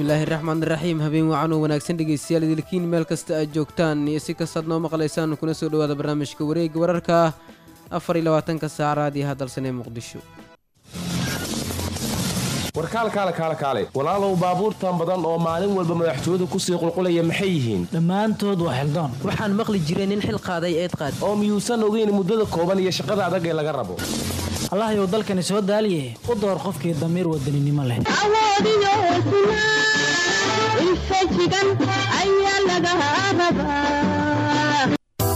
bismillaahi raxmaan raxiim habeen wacan oo wanaagsan dhegeystayaal idilkiin meel kasta aad joogtaan iyo si kastaad noo maqlaysaan kuna soo dhowaada barnaamijka wareega wararka afar iyo labaatanka saac raadiyaha dalsan ee muqdisho warkaalkaale kaale kaale walaalow baabuurtan badan oo maalin walba madaxtooyadu kusii qulqulaya maxay yihiin dhammaantood waa xildoon waxaan maqli jiray nin xil qaaday eed qaad oo miyuusan ogeyn muddada kooban iyo shaqada adag ee laga rabo allahayow dalkani soo daaliye u door qofkii damiir wadaninimo leh awoodiyo hesnaa infajigan ayaa laga rabaa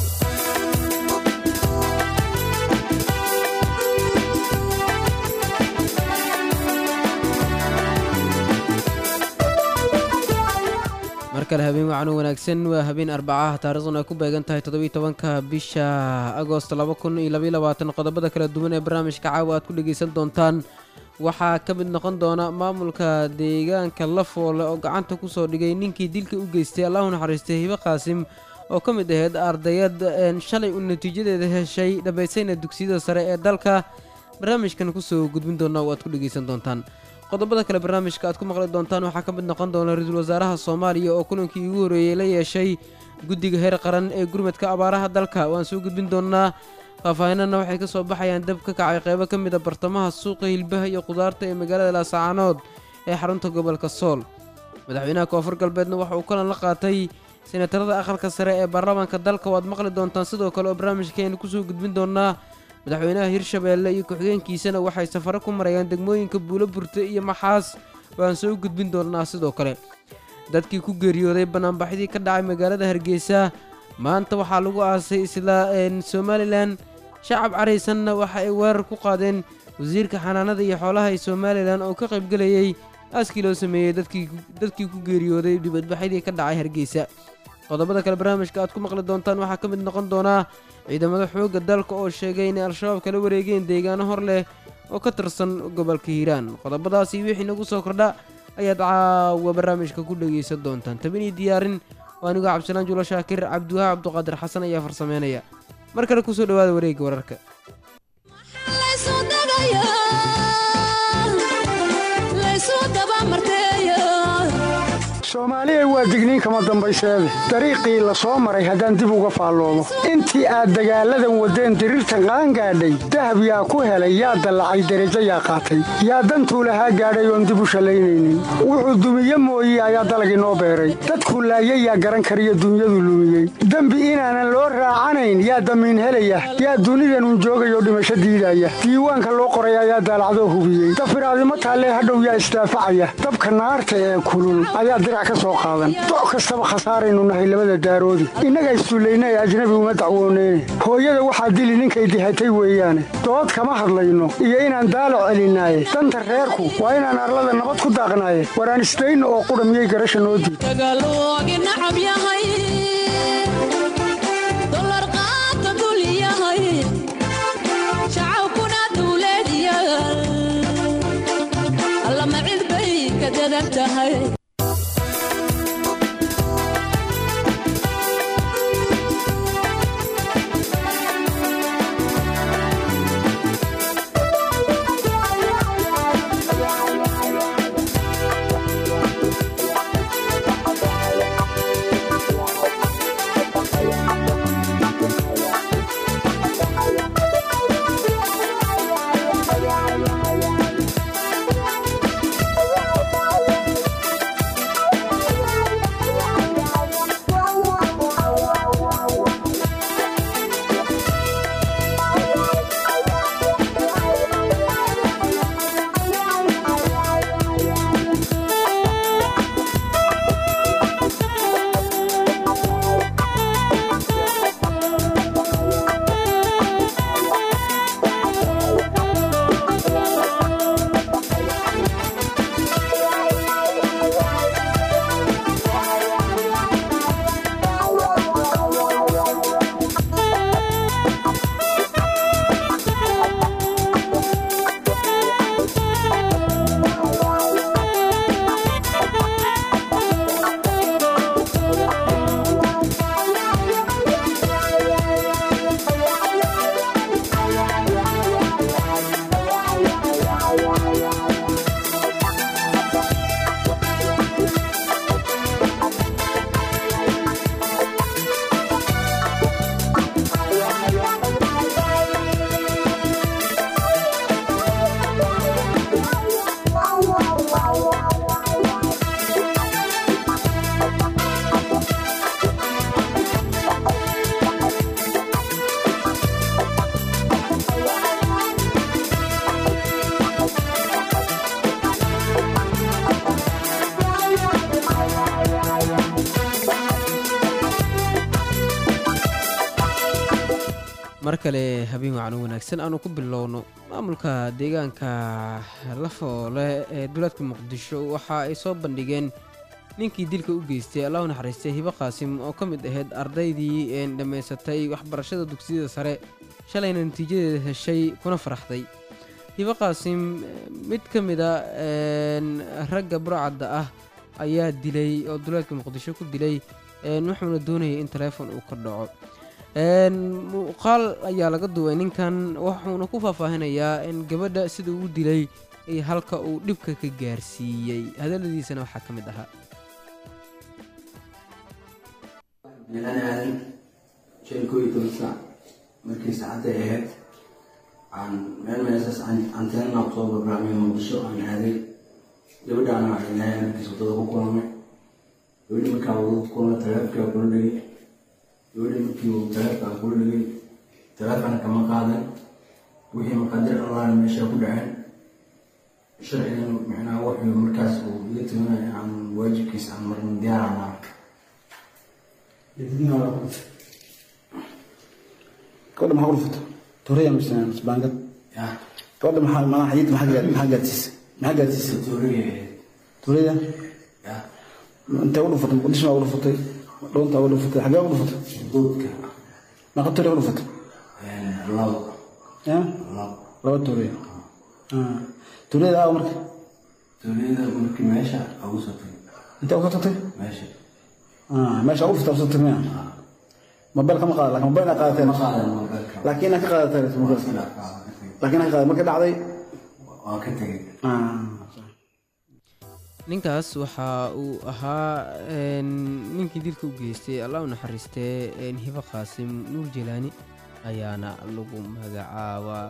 mar kale habeen wacan oo wanaagsan waa habeen arbacaha taariikhduna ay ku beegan tahay toddobiiy tobanka bisha agost laba kun iyo labaiy labaatan qodobada kala duwan ee barnaamijka caawa aad ku dhegaysan doontaan waxaa ka mid noqon doona maamulka deegaanka lafoole oo gacanta kusoo dhigay ninkii dilka u geystay allahu naxariistay hibe qaasim oo ka mid ahayd ardayad shalay uu natiijadeeda heshay dhammaysayna dugsiyada sare ee dalka barnaamijkan kusoo gudbin doona oo aad ku dhegaysan doontaan qodobada kale barnaamijka aad ku maqli doontaan waxaa ka mid noqon doona ra-iisul wasaaraha soomaaliya oo kulankii ugu horreeyey la yeeshay guddiga heer qaran ee gurmadka abaaraha dalka waan soo gudbin doonaa faahfaahinana waxay ka soo baxayaan dab ka kacay qeybo ka mid a bartamaha suuqa hilbaha iyo khudaarta ee magaalada laasacaanood ee xarunta gobolka sool madaxweynaha koonfur galbeedna waxa uu kalan la qaatay senatarada aqalka sare ee baarlamaanka dalka waad maqli doontaan sidoo kale oo barnaamijkeenu kusoo gudbin doonaa madaxweynaha hirshabeelle iyo ku-xigeenkiisana waxay safaro ku marayaan degmooyinka buulo burte iyo maxaas waan soo gudbin doonaa sidoo kale dadkii ku geeriyooday banaanbaxdii ka dhacay magaalada hargeysa maanta waxaa lagu aasay isla somalilan shacab caraysanna waxa ay weerar ku qaadeen wasiirka xanaanada iyo xoolaha ee somalilan oo ka qaybgelayay aaskii loo sameeyey dadkii ku geeriyooday dibadbaxyadii ka dhacay hargeysa qodobada kale barnaamijka aad ku maqli doontaan waxaa ka mid noqon doonaa ciidamada xoogga dalka oo sheegay inay al-shabaab kala wareegeen deegaano hor leh oo ka tirsan gobolka hiiraan qodobadaasi wixii nagu soo kordha ayaad caawa barnaamijka ku dhegaysan doontaan tabinii diyaarin oo anigoo cabdisalaan juulo shaakir cabdiwaha cabduqaadir xasan ayaa farsameynaya mar kale kusoo dhawaada wareegga wararka soomaaliya waa digniin kama dambayseede dariiqii la soo maray haddaan dib uga faalloomo intii aad dagaalladan waddeen diriirtan qaangaadhay dahab yaa ku helay yaa dallacay derajo yaa qaatay yaa dantuu lahaa gaadhay oon dib u shallaynaynin wuxuu dumiye mooye ayaa dalagii noo beeray dadkuu laayay yaa garan kariyo dunyadu lumiyey dembi inaanan loo raacanayn yaa damiin helaya yaa dunidanun joogayoo dhimasho diidaya diiwaanka loo qoray ayaa daalacdoo hubiyey dafiraadimo taallee hadhow yaa isdaafacaya dabka naarta ee kulul ayaa dirac doc kastaba khasaaraynu nahay labada daaroodi innaga issullayna ee ajnabi uma dacwooneyne hooyada waxaa dili ninkay dihatay weeyaane dood kama hadlayno iyo inaan daalo celinaaye danta reerku waa inaan arlada nabad ku daaqnaaye waraan isdayno oo qudha miyay garasha noo diid mar kale habeen wacan wanaagsan aanu ku bilowno maamulka deegaanka lafoole ee duleedka muqdisho waxa ay soo bandhigeen ninkii dilka u geystay allah u naxariistay hibo qaasim oo ka mid ahayd ardaydii een dhammaysatay waxbarashada dugsiyada sare shalayna natiijadeeda heshay kuna faraxday hibo qaasim mid ka mid a een, ragga burcadda ah ayaa dilay oo duleedka muqdisho ku dilay een, wuxuuna doonayay in taleefon uu ka dhaco een, muuqaal ayaa laga duway ninkan wuxuuna ku faahfaahinayaa in gabadha sida uu dilay iyo halka uu dhibka ka gaarsiiyey hadalladiisana waxaa ka mid ahaa meelaan aadan shan koo iyo toban saac markii saacadday ahayd aan meel meesaas anteenna kusoo barbaamay muqdisho aan aaday gabadhaana waxay lahayn markiis wadada ku kulamay gabadhi markaa wadada ku kulamay taleefonkaa kula dhegay gabadhi markii uu taleefonkaa kula dhegay taleefona kama qaadan wixii maqaadir allaan meesha ku dhaceen sharcigan micnaha wuxuu markaas uu iga taganaya aan waajibkiisa aan marna diyaarana gabadha maxaa urfata toraya mise baangad ya gabadha maxaa malaha xayid maxaa gaad maxaa gaadsiisa maxaa gaadsiisa tuuraya toraya ya intee u dhufatay muqdisho baa u dhufatay dhoontaa u dhufatay xagee u dhufatay duudka meeqa toraya u dhufatay labo ya labo laba toraya toriyada aawa marka tuuriyada markii meesha ugu soo tagay intee u ka tagtay meesha meesha u dhufatay u tagtay miya mobile kama qaada laakiin mobile aa qaadateen ma qaadan mobilka laakiin inaad ka qaadateen mobile iska dhaafaa waa ka tegay laakiin inaad ka qaada markay dhacday waa ka tegay ninkaas waxa uu ahaa een, ninkii dilka u geystay allah u naxariistee een, hibo qaasim nuur jelaani ayaana lagu magacaabaa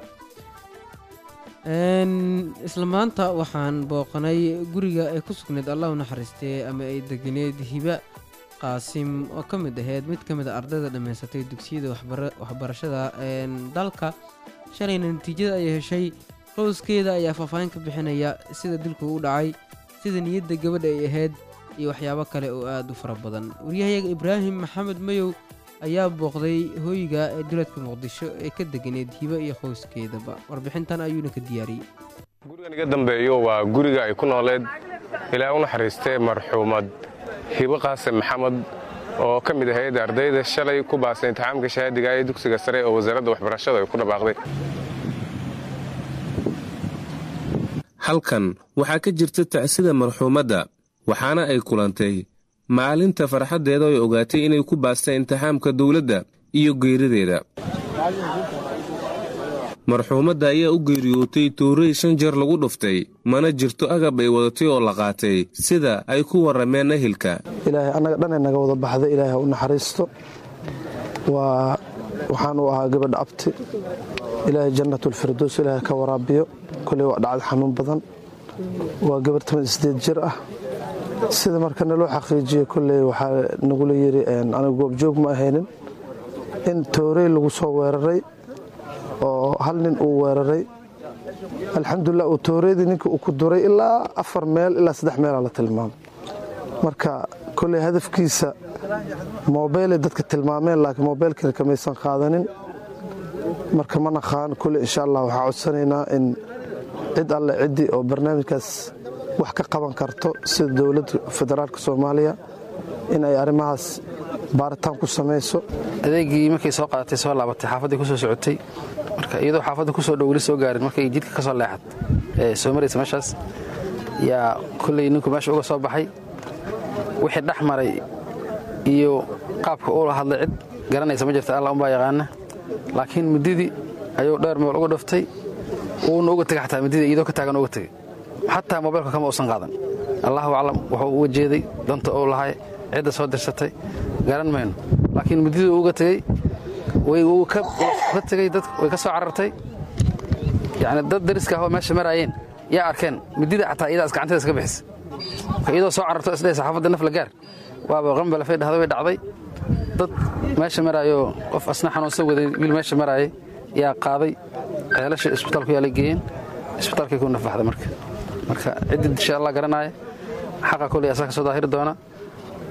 Een, isla maanta waxaan booqanay guriga ay ku sugnayd allah u naxariistee ama ay deganeed hiba qaasim oo ka mid ahayd mid ka mid a ardayda dhammaysatay dugsiyada waxbara- waxbarashada een, dalka shalayna natiijada ay heshay qoyskeeda ayaa faahfaahin ka bixinaya sida dilku u dhacay sida niyadda gabadha ay ahayd iyo waxyaabo kale oo aad u fara badan waryahayaga ibraahim maxamed mayow ayaa booqday hooyga ee duleedka muqdisho ee ka deganeed hibo iyo qoyskeedaba warbixintan ayuuna ka diyaariyey gurigan iga dambeeyo waa guriga ay ku nooleed ilaa u naxariistee marxuumad hibo qaasim maxamed oo ka mid ahayd ardayda shalay ku baasay imtixaamka shahaadiga ee dugsiga sare oo wasaaradda waxbarashada ay ku dhawaaqday halkan waxaa ka jirta tacsida marxuumadda waxaana ay kulantay maalinta farxaddeeda ay ogaatay inay ku baastay imtixaamka dowladda iyo geerideeda marxuumadda ayaa u geeriyootay tuuray shan jeer lagu dhuftay mana jirto agab ay wadatay oo la qaatay sida ay ku warrameen ahilka ilaahay annaga dhanay naga wada baxda ilaahay ha u naxariisto waa waxaan u ahaa gabadha abti ilaahay jannatulfirdows ilaahay ka waraabiyo koley waa dhacad xanuun badan waa gabar toban sideed jir ah sida marka naloo xaqiijiyo koley waxaa nagula yiri aniga goobjoog ma ahaynin in toorey lagu soo weeraray oo hal nin uu weeraray alxamdulilah uu tooreydii ninka uu ku duray ilaa afar meel ilaa saddex meelaa la tilmaamay marka koley hadafkiisa mobeylay dadka tilmaameen laakiin mobeylkina kamaysan qaadanin marka ma naqaan koley insha allah waxaa codsanaynaa in cid alle ciddii oo barnaamijkaas wax ka qaban karto sida dowladda federaalka soomaaliya in ay arrimahaas baaritaan ku samayso adeegii markay soo qaadatay soo laabatay xaafaddii ku soo socotay marka iyadoo xaafadda kusoo dhow weli soo gaarin markay jidka ka soo leexad ee soo maraysa meeshaas yaa kolley ninku meesha uga soo baxay wixii dhex maray iyo qaabka uula hadlay cid garanaysa ma jirta alla umbaa yaqaana laakiin mididii ayuu dheer meel uga dhuftay wuuna uga tegay xataa mididii iyadoo ka taagan uga tegay xataa mobeylka kama uusan qaadan allahu aclam wuxuu uga jeeday danta uu lahay cidda soo dirsatay garan mayno laakiin mididii uga tegey way uu ka tegey dad way ka soo carartay yani dad dariska ahoo meesha maraayeen yaa arkeen midida xataa iyadaas gacanteeda iska bixisa marka iyadoo soo cararto isdhehaysa xaafadda naf la gaar waaba qambalafay dhahda way dhacday dad meesha maraayo qof asna xanuunsan waday wiil meesha maraayay yaa qaaday ceelasha isbitaalku yaa la geeyeen isbitaalkay ku nafbaxday marka marka ciddii insha allah garanaya xaqa koley asaa ka soo daahiri doona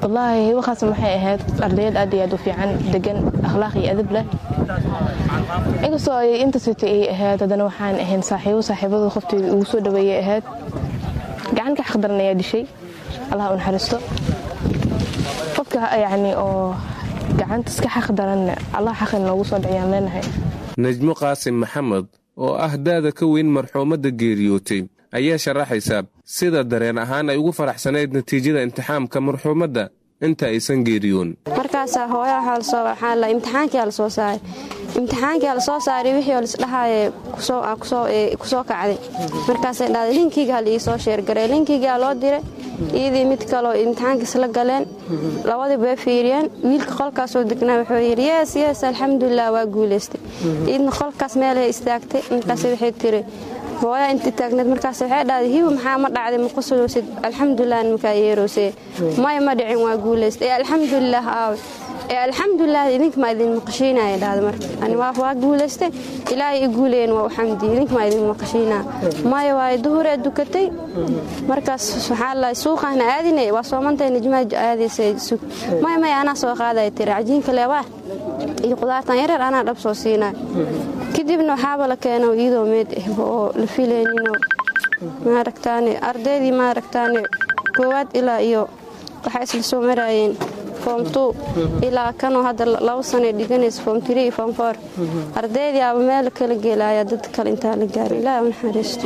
wallaahi hibokaas waxay ahayd ardayad aad iyo aad u fiican degan akhlaaq iyo adab leh inkastoo ay intasita ay ahayd haddana waxaan ahayn saaxiibo saaxiibadu qofteeda ugu soo dhaweeyay ahayd gacan ka xaqdaran ayaa dishay allah u naxariisto qofka yacni oo gacantas ka xaqdaranna allah xaqin noogu soo dhiciyaan leenahay najmo qaasim maxamed oo ah daada ka weyn marxuumadda geeriyootay ayaa sharaxaysa sida dareen ahaan ay ugu faraxsanayd natiijada imtixaamka marxuumadda inta aysan geeriyoon markaasaa hooya waxaa la imtixaankiyaa la soo saaray imtixaankiyaa la soo saaray wixii oo lisdhahaaye kusoo kacday markaasay dhahday linkiga hal iisoo sheergaray linkigaa loo diray iyadii mid kaleo imtixaankiis la galeen labadiiba way fiiriyeen wiilka qolkaasoo degnaa wuxuu yidhi yees yees alxamdulilah waa guulaystay iyadna qolkaas meelay istaagtay markaas waxay tiri hooyaa inta taagneed markaas waxay dhahday hibo maxaa ma dhacday ma qusulowsid alxamdulilah nimankaa yeeroosee maya ma dhicin waa guulaystay ee alxamdulilah aawe ee alxamdulilah idinka maa idin maqashiinaya dhahda marka ani waa guulaystay ilaahay i guuleyen waa u xamdiye idinka maa idin maqashiinaya maya waaye duhuree dukatay markaas waxaa lahay suuqaana aadinay waa soomantay nijmaa aadaysa sug maya maya anaa soo qaadaya tiri cajiinka leewaa iyo qudaartan yareer anaa dhab soo siinaya kadibna waxaaba la keeno iyadoo meed ah oo la filayninoo maaragtaane ardaydii maaragtaane koowaad ilaa iyo waxaa isla soo maraayeen foom tu ilaa kanoo hadda laba sanay dhiganaysa foom tiri iyo foom foor ardaydii aba meel kala geelaaya dad kale intaa la gaaray ilaah u naxariisto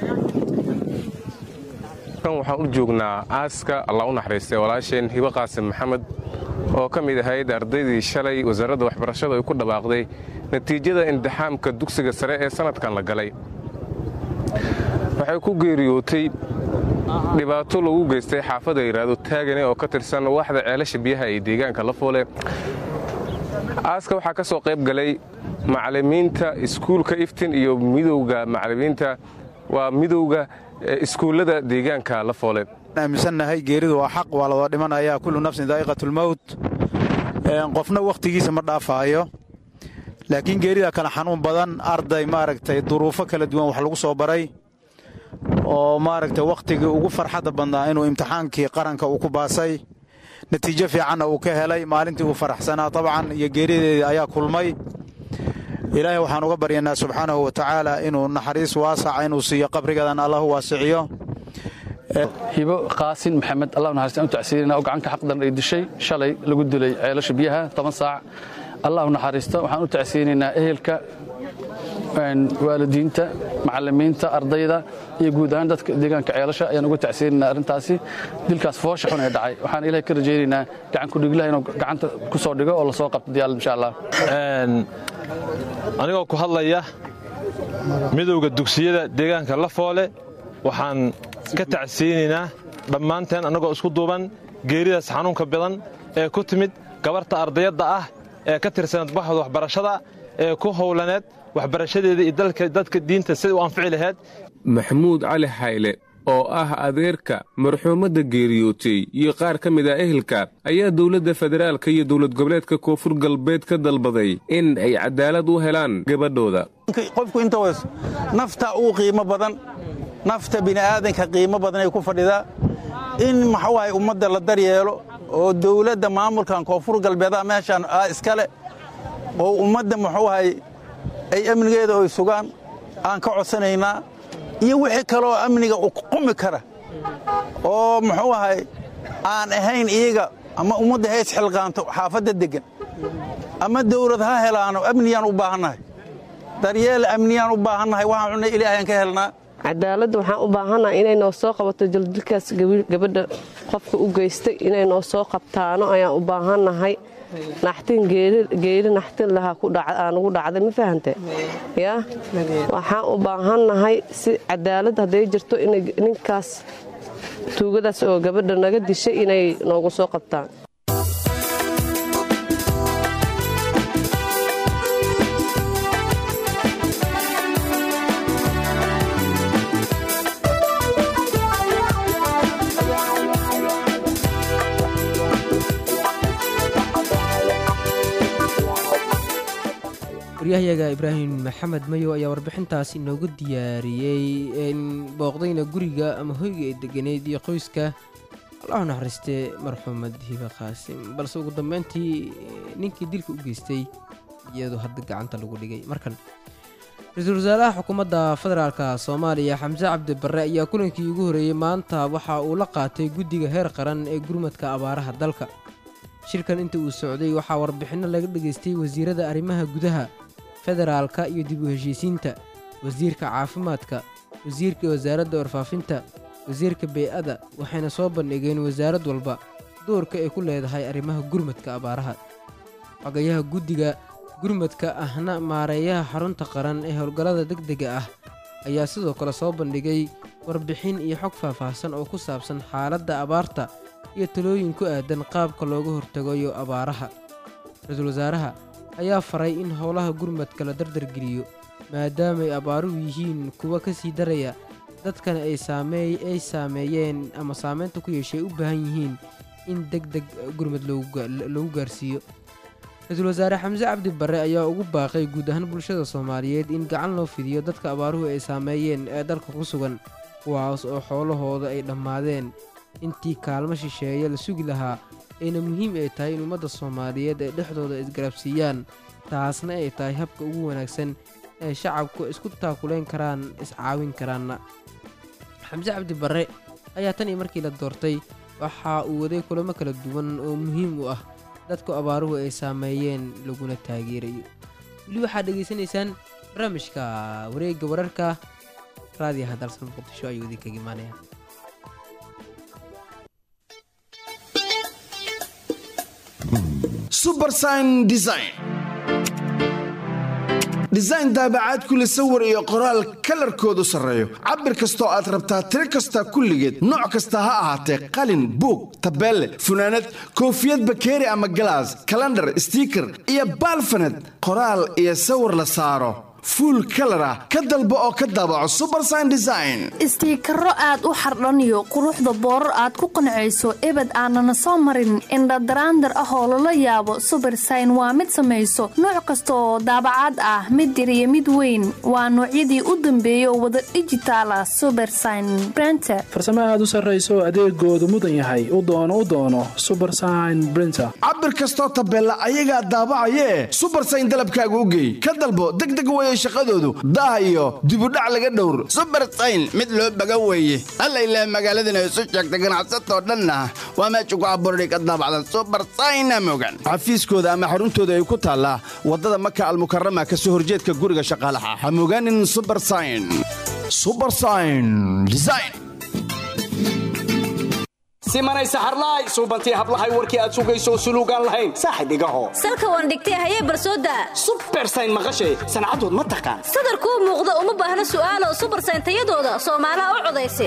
kan waxaan u joognaa aaska allah u naxariistay walaasheen hibo qaasim maxamed oo ka mid ahayd ardaydii shalay wasaaradda waxbarashadu ay ku dhawaaqday natiijada imtixaamka dugsiga sare ee sannadkan la galay waxay ku geeriyootay dhibaato lagu geystay xaafada yidhaahdo taagane oo ka tirsan waaxda ceelasha biyaha ee deegaanka la foole aaska waxaa ka soo qayb galay macallimiinta iskuulka iftin iyo midowga macallimiinta waa midowga iskuullada deegaanka la foole aaminsannahay geeridu waa xaq waa ladoo dhimanayaa kullu nafsin daa'iqatulmowt qofna wakhtigiisa ma dhaafaayo laakiin geerida kale xanuun badan arday maaragtay duruufo kala duwan wax lagu soo baray oo maaragtay wakhtigii ugu farxadda badnaa inuu imtixaankii qaranka uu ku baasay natiijo fiicanna uu ka helay maalintii uu faraxsanaa tabcan iyo geerideedii ayaa kulmay ilaahay waxaan uga baryanaa subxaanahu wa tacaala inuu naxariis waasaca inuu siiyo qabrigadan allahu waasiciyo hibo qaasin maxamed allah naxariistaan u tacsiirina oo gacanka xaqdan ay dishay shalay lagu dilay ceelasha biyaha toban saac allah u naxariisto waxaan u tacsiinaynaa ehelka waalidiinta macallimiinta ardayda iyo guud ahaan dadka deegaanka ceelasha ayaan uga tacsiinaynaa arrintaasi dilkaas foosha xun ee dhacay waxaan ilahay ka rajaynaynaa gacan kudhiglaha inuu gacanta ku soo dhigo oo lasoo qabto diyaal insha allah anigoo ku hadlaya midowda dugsiyada deegaanka la foole waxaan ka tacsiinaynaa dhammaanteen annagoo isku duuban geeridaas xanuunka badan ee ku timid gabarta ardayadda ah ee ka tirsaneed baxda waxbarashada ee ku howlaneed waxbarashadeeda iyo dadka diinta siday u anfici laheyd maxamuud cali xayle oo ah adeerka marxuumadda geeriyootay iyo qaar ka mid ah ehelka ayaa dowladda federaalka iyo dowlad goboleedka koonfur galbeed ka dalbaday in ay cadaalad u helaan gabadhooda qofku inta weys nafta uu qiimo badan nafta bini'aadanka qiimo badan ay ku fadhidaa in maxuahay ummadda la daryeelo oo dowladda maamulkan koonfur galbeedaha meeshaan ah iskale oo ummadda muxuuahay ay amnigeeda oy sugaan aan ka codsanaynaa iyo wixii kaleoo amniga u qumi kara oo muxuu ahay aan ahayn iyaga ama ummadda hays xilqaanto xaafadda deggan ama dawlad ha helaano amniyaan u baahannahay daryeel amniyaan u baahannahay waxaan cunay ilaahayaan ka helnaa cadaaladda waxaan u baahannaha inay noo soo qabato jaldilkaas gabadha qofka u geystay inay noo soo qabtaano ayaan u baahannahay naxtin geeli naxtin lahaa aanugu dhacday ma fahante yaa waxaan u baahannahay si cadaalad hadday jirto inay ninkaas tuugadaas oo gabadha naga dishay inay noogu soo qabtaan waryahayaga ibraahim maxamed mayo ayaa warbixintaas inoogu diyaariyey booqdayna guriga ama hoyga ay deganeyd iyo qoyska allahu naxariistee marxuumad hiba qaasim balse ugu dambeyntii ninkii dilka u geystay iyadoo hadda gacanta lagu dhigay markan ra-iisul wasaaraha xukuumadda federaalka soomaaliya xamse cabdi barre ayaa kulankii ugu horeeyey maanta waxa uu la qaatay guddiga heer qaran ee gurmadka abaaraha dalka shirkan inta uu socday waxaa warbixinno laga dhageystay wasiirada arrimaha gudaha federaalka iyo dib u heshiisiinta wasiirka caafimaadka wasiirka wasaaradda warfaafinta wasiirka bey-ada waxayna soo bandhigeen wasaarad walba doorka ay ku leedahay arrimaha gurmadka abaaraha xogayaha guddiga gurmadka ahna maareeyaha xarunta qaran ee howlgallada degdega ah ayaa sidoo kale soo bandhigay warbixin iyo xog faahfaahsan oo ku saabsan xaaladda abaarta iyo talooyin ku aadan qaabka looga hortagayo abaaraha ra-iisul wasaaraha ayaa faray in howlaha gurmadka la dardargeliyo maadaamaay abaaruhu yihiin kuwa ka sii daraya dadkana ay saameey ay saameeyeen ama saameynta ku yeeshay u baahan yihiin in deg deg gurmad loogu gaarsiiyo ra-iisul wasaare xamse cabdi barre ayaa ugu baaqay guud ahaan bulshada soomaaliyeed in gacan loo fidiyo dadka abaaruhu ay saameeyeen ee dalka ku sugan kuwaas oo xoolahooda ay dhammaadeen intii kaalmo shisheeye la sugi lahaa ayna muhiim ay tahay in ummadda soomaaliyeed ay dhexdooda isgarabsiiyaan taasna ay tahay habka ugu wanaagsan ee shacabku isku taakuleyn karaan iscaawin karaanna xamse cabdi barre ayaa tan iyo markii la doortay waxa uu waday kulamo kala duwan oo muhiim u ah dadku abaaruhu ay saameeyeen laguna taageerayo weli waxaad dhegaysanaysaan barnaamijka wareegga wararka raadiyaha dalsan muqdisho ayuu idinkaga imaanaya subersign design design daabacaad kule sawir iyo qoraal kalarkoodu sarreeyo cabir kastoo aad rabtaa tiro kasta kulligeed nooc kasta ha ahaatee qalin buug tabeelle funaanad koofiyad bakeeri ama galaas kalandhar stiiker iyo baalfaned qoraal iyo sawir la saaro fuul kalar ah ka dalbo oo ka daabaco subersign design istiikaro aad u xardhaniyo quruxda boorar aad ku qancayso ebed aanana soo marin indhadaraandar ah oo lala yaabo subersign waa mid samayso nooc kasta oo daabacaad ah mid yar iyo mid weyn waa noocyadii u dambeeya oo wada dijitaala subersign brenter farsamo aad u sarrayso adeegoodu mudan yahay u doono u doono subersign brinter cabir kastoo tabeella ayagaa daabacayee subersign dalabkaaga u geey ka dalbo degdeg weye shaqadoodu daah iyo dibudhac laga dhowr subersayn mid loo baga weeye alla ilaah magaaladana isu sheegta ganacsatoo dhanna waa meesha ku abuurday ka daabacdan subersayna mogan xafiiskooda ama xaruntooda ay ku taallaa waddada maka almukarama ka soo horjeedka guriga shaqaalaha ha mogaanin subersayn subersayn design simanay saxarlaay suubantii hablahay warkii aad sugayso suluugaan lahayn saaxib igaho salka waan dhigtay hayee barsooda subersayn maqashay sancadood ma taqaan sadarkuu muuqda uma baahna su'aalo subersayn tayadooda soomaalaha u codaysa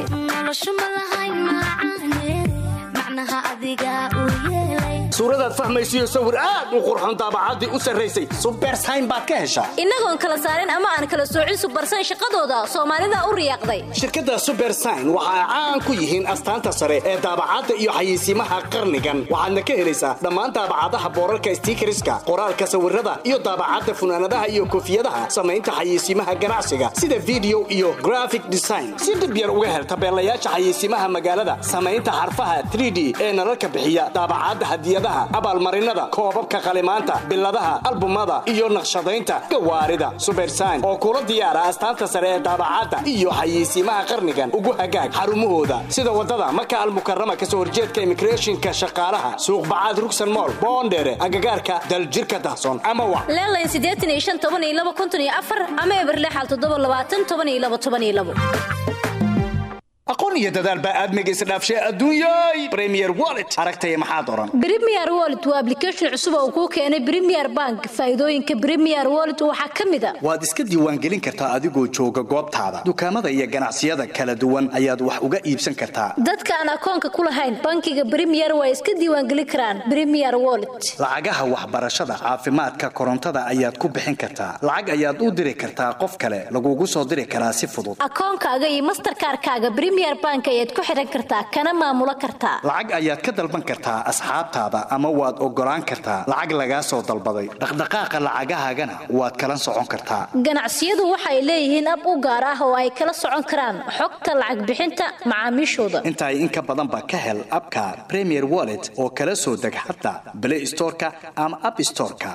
suuradaad fahmaysiyo sawir aad u qurxon daabacaddii u sarraysay subersayn baad ka heshaa innagoon kala saarin ama aan kala soocin subersayn shaqadooda soomaalida u riyaaqday shirkadda subersayn waxa ay caan ku yihiin astaanta sare ee daabacadda iyo xayeysiimaha qarnigan waxaadna ka helaysaa dhammaan daabacadaha boorarka stiikariska qoraalka sawirada iyo daabacadda funaanadaha iyo koofiyadaha samaynta xayeysiimaha ganacsiga sida video iyo graphic design si dhib yar uga hel tabeelayaasha xayeysiimaha magaalada samaynta xarfaha 3d ee nalalka bixiya daabacadda hadiyadaha abaalmarinada koobabka qalimaanta biladaha albumada iyo naqshadaynta gawaarida subersayn oo kula diyaara astaanta sare ee daabacadda iyo xayeysiimaha qarnigan ugu hagaag xarumahooda sida wadada maka almukarama kasoo horjeedka immigrationka shaqaalaha suuq bacaad rugsan mool boondheere agagaarka daljirka dahsoon ama wa leelayn siddeetan iyo shan toban iyo laba konton iyo afar ama eberle xal toddoba labaatan toban iyo laba toban iyo labo aqoon iyo dadaal baa aadmiga isdhaafshay adduunyay premier wallet aragtaya maxaad oran Premier Wallet waa application cusub oo uu ku keenay Premier Bank. Faa'iidooyinka Premier Wallet waxaa ka mid ah waad iska diiwaangelin kartaa adigoo jooga goobtaada dukaamada iyo ganacsiyada kala duwan ayaad wax uga iibsan kartaa dadka aan akoonka ku lahayn bankiga Premier way iska diiwaangelin karaan Premier Wallet. lacagaha waxbarashada caafimaadka korontada ayaad ku bixin kartaa lacag ayaad u diri kartaa qof kale lagugu soo diri karaa si fudud Akoonkaaga iyo Mastercard-kaaga Premier bank ayaad ku xidhan kartaa kana maamulo kartaa lacag ayaad ka dalban kartaa asxaabtaada ama waad oggolaan kartaa lacag lagaa soo dalbaday dhaqdhaqaaqa lacagahaagana waad kala socon kartaa ganacsiyadu waxay leeyihiin ab u gaar ah oo ay kala socon karaan xogta lacag bixinta macaamiishooda intaay in ka badanba ka hel abka premier wallet oo kala soo deg xataa play storeka ama app storeka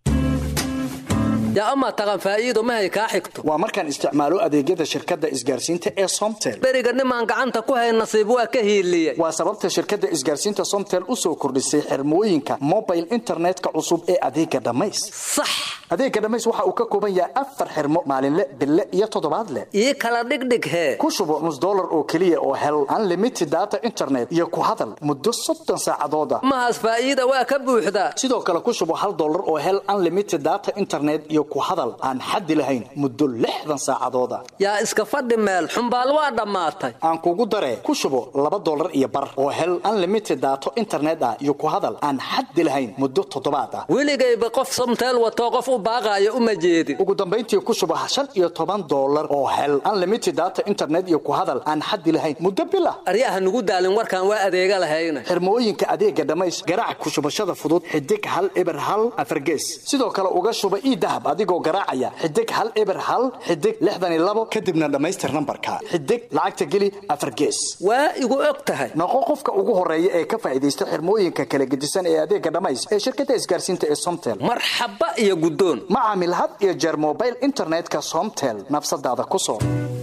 yaa amaa taqan faa'iido mahay kaa xigto waa markaan isticmaalo adeegyada shirkadda isgaarsiinta ee somtel beriga nimaan gacanta ku hayn nasiib waa ka hiiliyey waa sababta shirkadda isgaarsiinta somtel u soo kordhisay xirmooyinka mobile internetka cusub ee adeega dhammays sax adeega dhammays waxa uu ka kooban yahay afar xirmo maalinle bille iyo toddobaadle ii kala dhigdhig hee ku shubo nus dollar oo keliya oo hel unlimited data internet iyo ku hadal muddo soddon saacadood ah mahaas faa'iida waa ka buuxdaa sidoo kale ku shubo hal dollar oo hel unlimited data internet iyo ku hadal aan xaddi lahayn muddo lixdan saacadooda yaa iska fadhi meel xumbaal waa dhammaatay aan kugu daree ku shubo laba dollar iyo bar oo hel unlimited daato internet ah iyo ku hadal aan xaddi lahayn muddo toddobaad ah weligayba qof somteel watoo qof u baaqaayo uma jeedin ugu dambayntii ku shubo shan iyo toban dollar oo hel unlimited data internet iyo ku hadal aan xaddi lahayn muddo bil ah aryaha nugu daalin warkaan waa adeega lahayna xirmooyinka adeega dhammays garaac ku shubashada fudud xidig hal eber hal afargees sidoo kale uga shuba ii dahab adigoo garaacaya xidig hal eber hal xidig lixdan iyo labo kadibna dhammaystir nambarka xidig lacagta geli afar gees waa igu og tahay noqo qofka ugu horeeya ee ka faa'iidaysta xirmooyinka kala gedisan ee adeega dhammays ee shirkadda isgaarsiinta ee somtel marxaba iyo guddoon ma caamil had iyo jeer mobile internetka somtel nafsadaada ku soo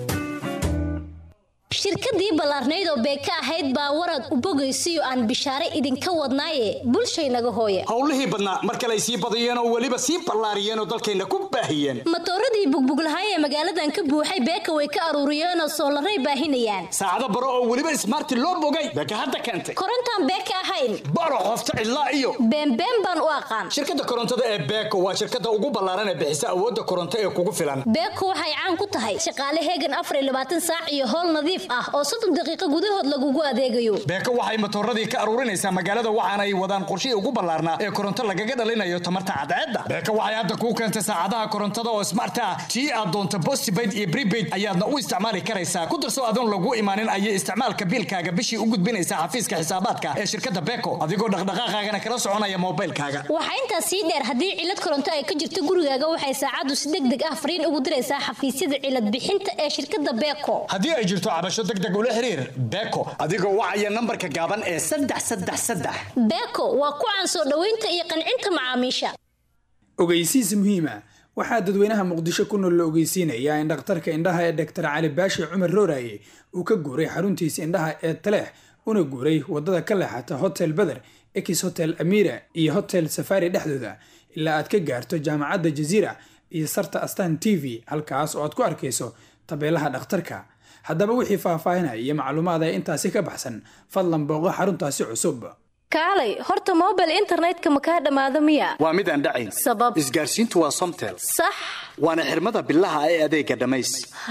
shirkadii ballaarnayd oo beeka ahayd baa warad u bogaysiyo aan bishaare idinka wadnaaye bulshaynaga hooye howlihii badnaa mar kale ay sii badiyeen oo weliba sii ballaariyeen oo dalkayna ku baahiyeen matooradii bugbuglahaay ee magaaladan ka buuxay beeka way ka aruuriyeenoo soolaray baahinayaan saacado baro oo weliba ismaarti loo bogay beeka hadda keentay korontaan beeka ahayn baro qofta cidlaa iyo beenbeen baan u aqaan shirkadda korontada ee beeko waa shirkadda ugu ballaaran ee bixisa awoodda koronto ee kugu filan beeko waxay caan ku tahay shaqaale heegan afar iyo labaatan saac iyo howl nadiif ah oo soddon daqiiqo gudahood lagugu adeegayo beeko waxay matooradii ka aruurinaysaa magaalada waxaana ay wadaan qorshihii ugu ballaarnaa ee koronto lagaga dhalinayo tamarta cadceedda beeko waxay hadda kuu keentay saacadaha korontada oo smart ah tii aad doonto postpaid iyo prepaid ayaadna u isticmaali karaysaa ku darso adoon lagu imaanin ayay isticmaalka biilkaaga bishii u gudbinaysaa xafiiska xisaabaadka ee shirkadda beeko adigoo dhaqdhaqaaqaagana kala soconaya moobaylkaaga waxaa intaas sii dheer haddii cilad koronto ay ka jirto gurigaaga waxay saacaddu si deg deg ah fariin ugu diraysaa xafiisyada cilad bixinta ee shirkadda beeko haddii ay jirto cabasho degdeg ula xiriir beeko adigoo wacaya nambarka gaaban ee saddex saddex saddex beeko waa ku caan soo dhoweynta iyo qancinta macaamiisha ogeysiis muhiima waxaa dadweynaha muqdisho ku nool la ogeysiinayaa in dhakhtarka indhaha ee doktor cali baashi cumar rooraye uu ka guuray xaruntiisa indhaha ee taleex una guuray wadada ka leexata hotel beder ex hotel amira iyo hotel safari dhexdooda ilaa aad ka gaarto jaamacadda jaziira iyo sarta astan t v halkaas oo aad ku arkayso tabeelaha dhakhtarka haddaba wixii faahfaahinaya iyo macluumaad ee intaasi ka baxsan fadlan booqo xaruntaasi cusub kaalay horta mobile internetka ma kaa dhammaado miya waa mid aan dhacayn sabab isgaarsiintu waa somtel sax waana xirmada bilaha ee adeega dhammays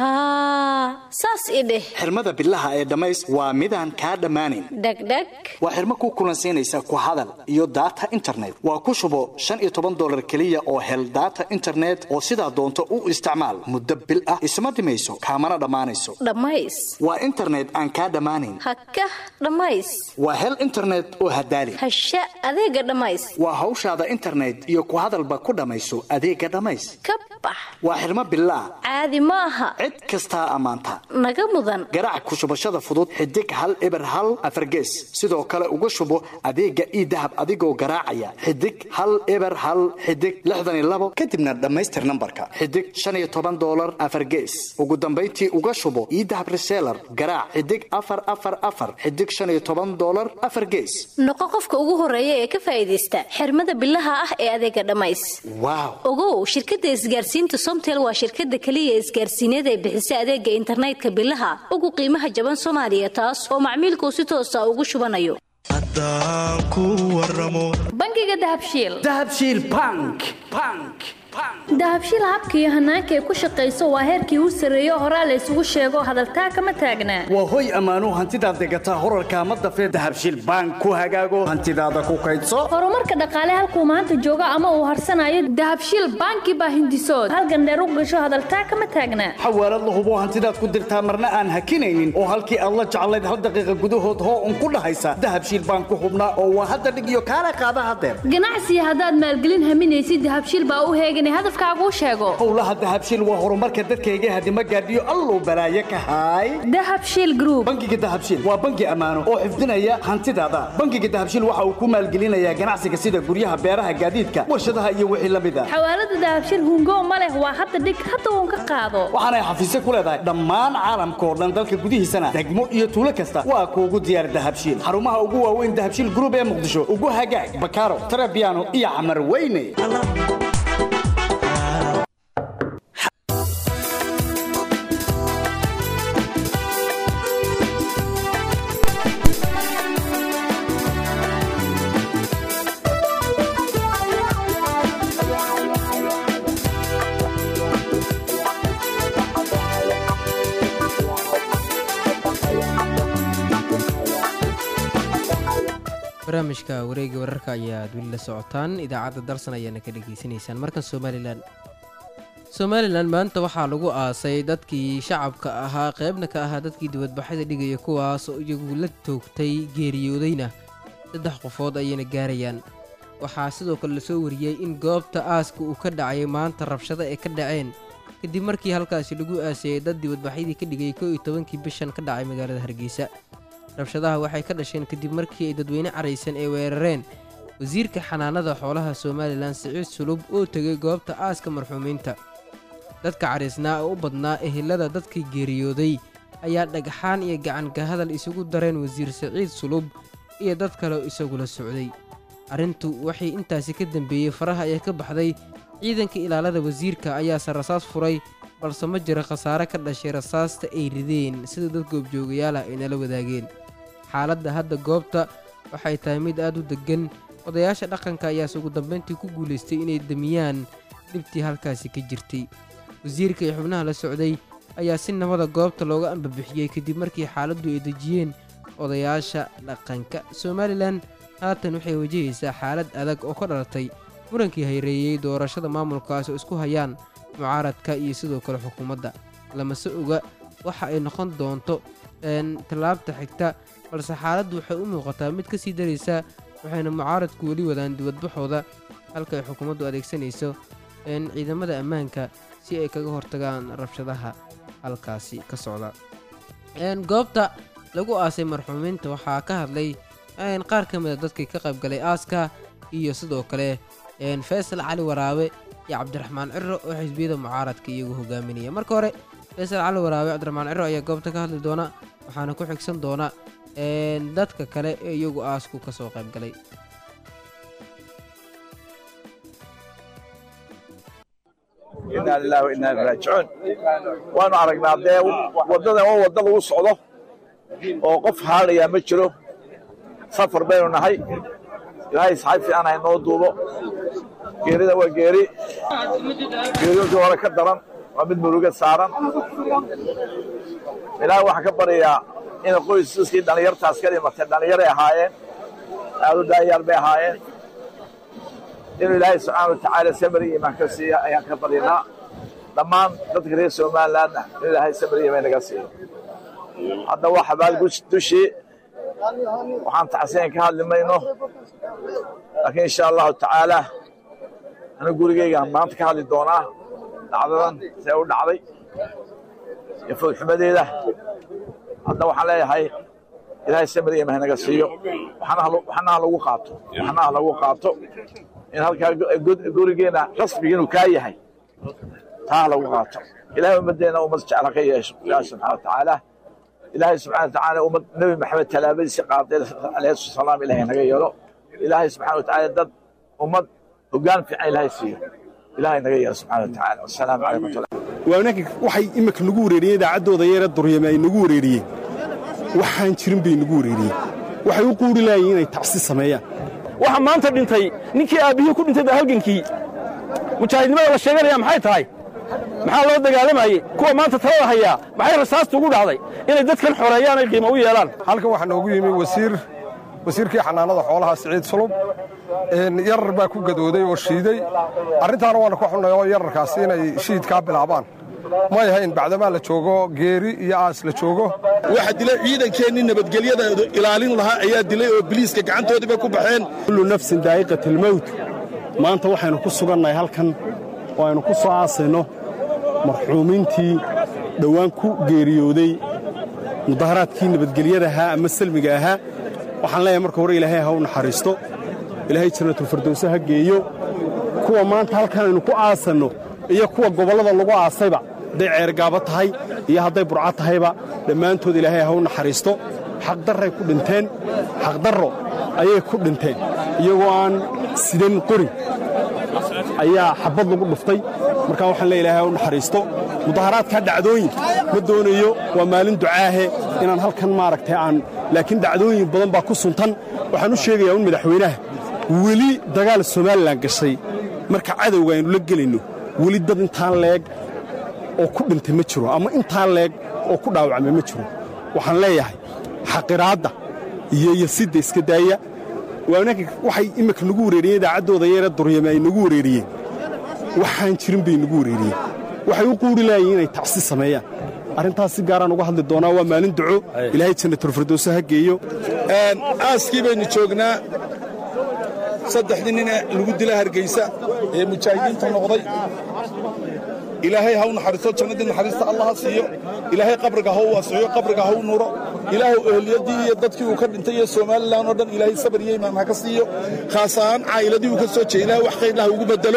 haa saas i dheh xirmada bilaha ee dhammays waa midaan kaa dhammaanayn dhegdheg waa xirmo ku kulansiinaysa ku hadal iyo data internet waa ku shubo shan iyo toban dollar keliya oo hel data internet oo sidaa doonto u isticmaal muddo bil ah isma dhimayso kaamana dhammaanayso dhammays waa internet aan kaa dhammaanayn hakah dhammays waa hel internet oo hadaali hasha adeega dhammays waa hawshaada internet iyo ku hadalba ku dhammayso adeega dhammays ka bax waa xirmo bilaa caadi ma aha cid kastaa ammaanta naga mudan garaac ku shubashada fudud xidig hal eber hal afargees sidoo kale uga shubo adeega ii dahab adigoo garaacaya xidig hal eber hal xidig lixdan iyo labo kadibna dhammaystir nambarka xidig shan iyo toban dollar afargees ugu dambayntii uga shubo ii dahab reseller garaac xidig afar afar afar xidig shan iyo toban dollar afar gees noqo qofka ugu horeeya ee ka faa'iidaysta xirmada bilaha ah ee adeega dhammays waaw ogow shirkadda isgaarsiinta somtel waa shirkadda keliya isgaarsiineed ee bixisa adeega internetka bilaha ugu qiimaha jaban soomaaliya taas oo macmiilkuu si toosa ugu shubanayo bangiga dahabshiil dahabshiil bank bank dahabshiil habka iyo hanaanka ay ku shaqayso waa heerkii u sarreeyo horaa la isugu sheego hadaltaa kama taagnaa waa hoy ammaano hantidaad degataa horarka ma dafee dahabshiil bank ku hagaago hantidaada ku kaydso horumarka dhaqaale halkuu maanta joogo ama uu harsanayo dahabshiil banki baa hindisood halgandheer u gasho hadaltaa kama taagnaa xawaalad la hubo hantidaad ku dirtaa marna aan hakinaynin oo halkii aad la jeclayd hal daqiiqa gudahood hoo un ku dhahaysa dahabshiil bank ku hubnaa oo waa hadda dhig iyo kaala qaada hadeer ganacsiga haddaad maalgelin haminaysid dahabshiil baa u heegan hadafkaaguu sheego howlaha dahabshiil waa horumarka dadkayga hadima gaadhiyo alluu balaaye ka haay dahabshiil group bangiga dahabshiil waa bangi ammaano oo xifdinaya hantidaada bangiga dahabshiil waxa uu ku maalgelinayaa ganacsiga sida guryaha beeraha gaadiidka warshadaha iyo wixii la mid a xawaalada dahabshiil hungo ma leh waa hadda dhig hadda uun ka qaado waxaanay xafiisyo ku leedahay dhammaan caalamka oo dhan dalka gudihiisana degmo iyo tuulo kasta waa kuugu diyaar dahabshiil xarumaha ugu waaweyn dahabshiil group ee muqdisho ugu hagaag bakaaro tarabiano iyo camar weyne barnaamijka wareega wararka ayaad weli la socotaan idaacadda dalsan ayaana ka dhegaysanaysaan markan somalilan somalilan maanta waxaa lagu aasay dadkii shacabka ahaa qeybna ka ahaa dadkii dibadbaxyada dhigaya kuwaas oo iyagu la toogtay geeriyoodayna saddex qofood ayayna gaarayaan waxaa sidoo kale lasoo wariyey in goobta aaska uu ka dhacay maanta rabshado ay ka dhaceen kadib markii halkaasi lagu aasayey dad dibadbaxyadii ka dhigay koo iyo tobankii bishan ka dhacay magaalada hargeysa rabshadaha waxay ka dhasheen kadib markii ay dadweyne caraysan ay weerareen wasiirka xanaanada xoolaha somalilan siciid sulub oo tegay goobta aaska marxuumiinta dadka caraysnaa oo u badnaa ehelada dadkii geeriyooday ayaa dhagxaan iyo gacanka hadal isugu dareen wasiir siciid sulub iyo dad kale oo isagula socday arrintu waxay intaasi ka dambeeyey faraha ayaa ka baxday ciidanka ilaalada wasiirka ayaase rasaas furay balse ma jira khasaare ka dhashay rasaasta ay rideen sida dad goobjoogayaal ah ay nala wadaageen xaaladda hadda goobta waxay tahay mid aad u deggan odayaasha dhaqanka ayaase ugu dambayntii ku guulaystay inay damiyaan dhibtii halkaasi ka jirtay wasiirka iyo xubnaha la socday ayaa si nabada goobta looga ambabixiyey kadib markii xaaladdu ay dejiyeen odayaasha dhaqanka somalilan haatan waxay wajahaysaa xaalad adag oo ka dhalatay murankii hayreeyey doorashada maamulkaas oo isku hayaan mucaaradka iyo sidoo kale xukuumadda lamase oga waxa ay noqon doonto tallaabta xigta balse xaaladdu waxay u muuqataa mid ka sii daraysa waxayna mucaaradku weli wadaan dibadbaxooda halka ay xukuumaddu adeegsanayso ciidamada ammaanka si ay kaga hortagaan rabshadaha halkaasi ka socda goobta lagu aasay marxuumiinta waxaa ka hadlay qaar ka mida dadkii ka qaybgalay aaska iyo sidoo kale faysal cali waraabe iyo cabdiraxmaan ciro oo xisbiyada mucaaradka iyagu hogaaminaya marka hore faysal cali waraabe cabdiraxmaan ciro ayaa goobta ka hadli doona waxaana ku xigsan doona dadka kale ee iyagu aasku ka soo qaybgalay inaa lilahi wa inaa ilaihi raajicuun waanu aragnaa dee waddadan waa wadda lagu socdo oo qof haalayaa ma jiro safar baynu nahay ilaahay saxay fiican ha inoo duubo geerida waa geeri geeriyoodii hore ka daran waa mid muruga saaran ilaahay waxaan ka baryayaa ina qoysaskii dhallinyartaas ka dhimatay dhallinyaray ahaayeen aad u daayaal bay ahaayeen inuu ilaahay subxaana wa tacaala samari iimaan ka siiya ayaan ka baryanaa dhammaan dadka reer somalilandna in ilaahay samari iimaan naga siiyo hadda waa xabaal dushii waxaan taxsiin ka hadli mayno laakiin insha allahu tacaala anigu gurigeygaan maanta ka hadli doonaa dhacdadan see u dhacday iyo foodxumadeeda hadda waxaan leeyahay ilaahay samir iyo mahnaga siiyo waxna ha lagu qaato waxna ha lagu qaato in halkaa gurigeena rasmiga inuu kaa yahay taa ha lagu qaato ilahay ummaddeena ummad jecel ha ka yeesho ilaahi subxana wa tacaala ilaahay subxana wa tacaala ummad nebi maxamed tallaabadiisii qaaday alayhi salaam ilaahay naga yeelo ilaahay subxana wa tacaala dad ummad hoggaan fiican ilaahay siiyo ilaahay naga yeelo subxana wa tacaala wasalaamu calaykum watulah waanaka waxay imika nagu wareeriyeen idaacaddooda yeera duryame ay nagu wareeriyeen waxaan jirin bay nagu wareeriyeen waxay u quuri laayeen inay tacsi sameeyaan waxa maanta dhintay ninkii aabbihii ku dhintay baa halgankii mujaahidnimada la sheeganaya maxay tahay maxaa loo dagaalamayey kuwa maanta talada hayaa maxay rasaasta ugu dhacday inay dadkan xoreeyaan ay qiimo u yeelaan halkan waxaa noogu yimi wasiir wasiirkii xanaanada xoolaha siciid sulub yarar baa ku gadooday oo shiiday arrintaana waana ka xunnay oo yararkaasi inay shiidkaa bilaabaan may ahayn bacdamaa la joogo geeri iyo aas la joogo waxa dilay ciidankeennii nabadgelyada ilaalin lahaa ayaa dilay oo biliiska gacantoodiiba ku baxeen kullu nafsin daa'iqatilmowt maanta waxaynu ku sugannahay halkan oo aynu ku soo aasayno marxuumiintii dhowaan ku geeriyooday mudaharaadkii nabadgelyada ahaa ama salmiga ahaa waxaan leeyahay marka hore ilaahay ha u naxariisto ilaahay jannatulfardowse ha geeyo kuwa maanta halkan aynu ku aasanno iyo kuwa gobollada lagu aasayba hadday ceergaabo tahay iyo hadday burco tahayba dhammaantood ilaahay ha u naxariisto xaqdarray ku dhinteen xaqdarro ayay ku dhinteen iyagoo aan sidan qori ayaa xabad lagu dhuftay markaa waxaan leeya ilahay ha u naxariisto mudaharaadkaa dhacdooyin ma doonayo waa maalin ducaahe inaan halkan maaragtay aan laakiin dhacdooyin badan baa ku suntan waxaan u sheegayaa un madaxweynaha weli dagaal somalilan gashay marka cadowga aynu la gelayno weli dad intaan leeg oo ku dhintay ma jiro ama intaan leeg oo ku dhaawacmay ma jiro waxaan leeyahay xaqiraadda iyo yasidda iska daaya waanaka waxay imminka nagu wareeriyeen idaacaddooda yeere duryame ay nagu wareeriyeen waxaan jirin bay nagu wareeriyeen waxay u quuri laayiin inay tacsi sameeyaan arrintaas si gaaraan uga hadli doonaa waa maalin duco ilaahay jannatulfirdowse ha geeyo aaskii baynu joognaa saddexdii nine lagu dila hargaysa ee mujaahidiinta noqday ilaahay ha u naxariisto jannadii naxariista allah ha siiyo ilaahay qabriga ha u waasixiyo qabriga ha u nuuro ilaahay ehliyadii iyo dadkii uu ka dhintay iyo somalilan oo dhan ilaahay sabar iyo imaan ha ka siiyo khaas ahaan caa'iladii uu ka soo jeeda ilaahay wax khayrlah ugu bedelo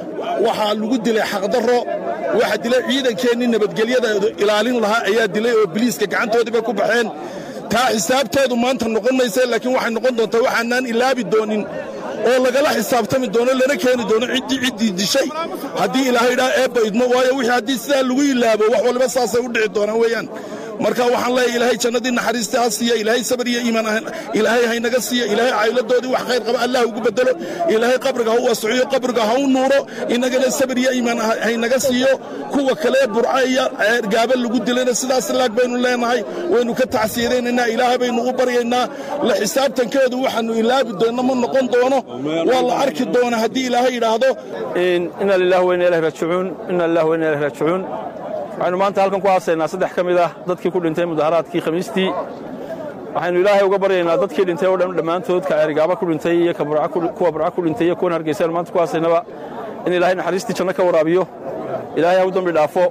waxaa lagu dilay xaqdarro waxa dilay ciidankeennii nabadgelyada ilaalin lahaa ayaa dilay oo biliiska gacantoodiiba ku baxeen taa xisaabteedu maanta noqon maysa laakiin waxay noqon doontaa waxaanaan ilaabi doonin oo lagala xisaabtami doono lana keeni doono ciddii ciddii dishay haddii ilaahay idhaa eebba idmo waayo wixii haddii sidaa lagu ilaabo wax waliba saasay u dhici doonaan weeyaan marka waxaan leeyahay ilaahay jannadii naxariista ha siiya ilaahay sabar iyo iimaan ilaahay haynaga siiya ilaahay caa'iladoodii wax khayr qaba allah ugu bedelo ilaahay qabriga ha u waasiciyo qabriga ha u nuuro innagana sabar iyo iimaan haynaga siiyo kuwa kale burca iyo gaaba lagu dilayna sidaas laag baynu leenahay waynu ka tacsiyadaynaynaa ilaahay baynu u baryaynaa la xisaabtankeedu waxaanu ilaabi doonno ma noqon doono waa la arki doona haddii ilaahay yidhaahdo ina lillahi wa inna ilahi raajicuun ina lillahi wa inna ilahi raajicuun waxaynu maanta halkan ku aasaynaa saddex ka mid ah dadkii ku dhintay mudaharaadkii khamiistii waxaynu ilaahay uga baryaynaa dadkii dhintay oo dhan dhammaantood ka ceerigaaba ku dhintay iyo kuwa burca ku dhintay iyo kuwan hargeysa maanta ku aasaynaba in ilaahay naxariistii janno ka waraabiyo ilaahay ha u dambi dhaafo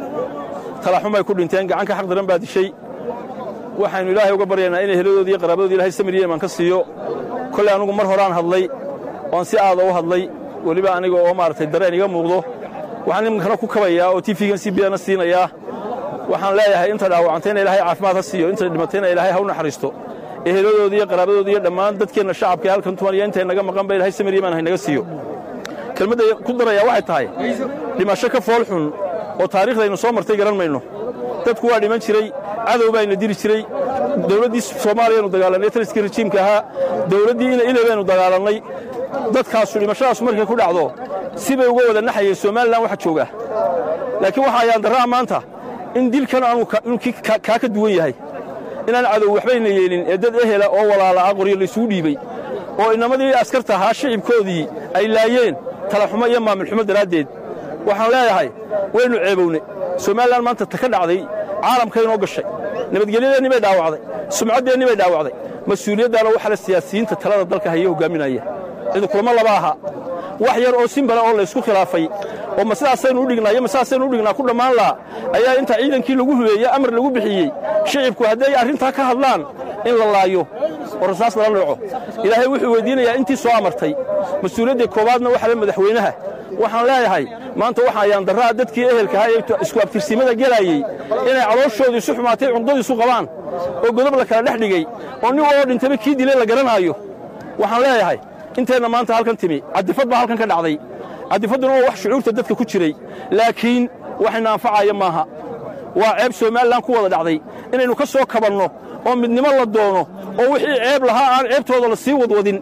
talaxumay ku dhinteen gacan ka xaq daran baa dishay waxaynu ilaahay uga baryaynaa inay heladoodii iyo qaraabadoodii ilahay samir iyo imaan ka siiyo kolley anugu mar horaan hadlay oon si aada u hadlay weliba aniga oo maaragtay dareen iga muuqdo waxaan iminkana ku kabayaa oo tifigan si biyana siinayaa waxaan leeyahay inta dhaawacantayna ilaahay caafimaad ha siiyo inta dhimatayna ilaahay ha u naxariisto eheladoodii iyo qaraabadoodii iyo dhammaan dadkeenna shacabka ee halkan tuman iyo intay naga maqan ba ilahay samir imaan haynaga siiyo kelmadda ku darayaa waxay tahay dhimasho ka fool xun oo taariikhdaynu soo martay garan mayno dadku waa dhiman jiray cadow baayna diri jiray dowladdii soomaaliyaynu dagaalannay taliskii rajiimka ahaa dowladdii ina ile baynu dagaalannay dadkaasu dhimashadaasu markay ku dhacdo sibay uga wada naxayeen somalilan waxa jooga laakiin waxa ayaan darraa maanta in dilkan aanu kaa ka duwan yahay inaan cadow waxbayna yeelin ee dad ehela oo walaala ah qoryo laysugu dhiibey oo inamadii askarta ahaa shicibkoodii ay laayeen talaxumo iyo maamulxumo daraaddeed waxaan leeyahay waynu ceebownay somalilan maanta ta ka dhacday caalamkaynoo gashay nabadgelyadeennii bay dhaawacday sumcaddeennii bay dhaawacday mas-uuliyaddaana waxa le siyaasiyiinta talada dalka haya hogaaminaya cidi kulamo laba aha wax yar oo simbala oo laysku khilaafay oo ma sidaasaynu u dhignaa iyo ma sidaasaynu u dhignaa ku dhammaan laha ayaa inta ciidankii lagu hubeeye amar lagu bixiyey shicibku hadday arrintaa ka hadlaan in la laayo oo rasaas lala nooco ilaahay wuxuu weyddiinayaa intii soo amartay mas-uuliyadda koowaadna waxa le madaxweynaha waxaan leeyahay maanta waxa ayaan darraa dadkii ehelkahaa ee isku abtirsimada gelaayey inay calooshoodu isu xumaatay cundadiisu qabaan oo godob la kala dhex dhigay oo nin waloo dhintaba kii dilay la garanaayo waxaan leeyahay inteenna maanta halkan timi caddifad baa halkan ka dhacday caddifadduna waa wax shucuurta dadka ku jiray laakiin waxayna anfacaya maaha waa ceeb somalilan ku wada dhacday inaynu ka soo kabanno oo midnimo la doono oo wixii ceeb lahaa aan ceebtooda la sii wadwadin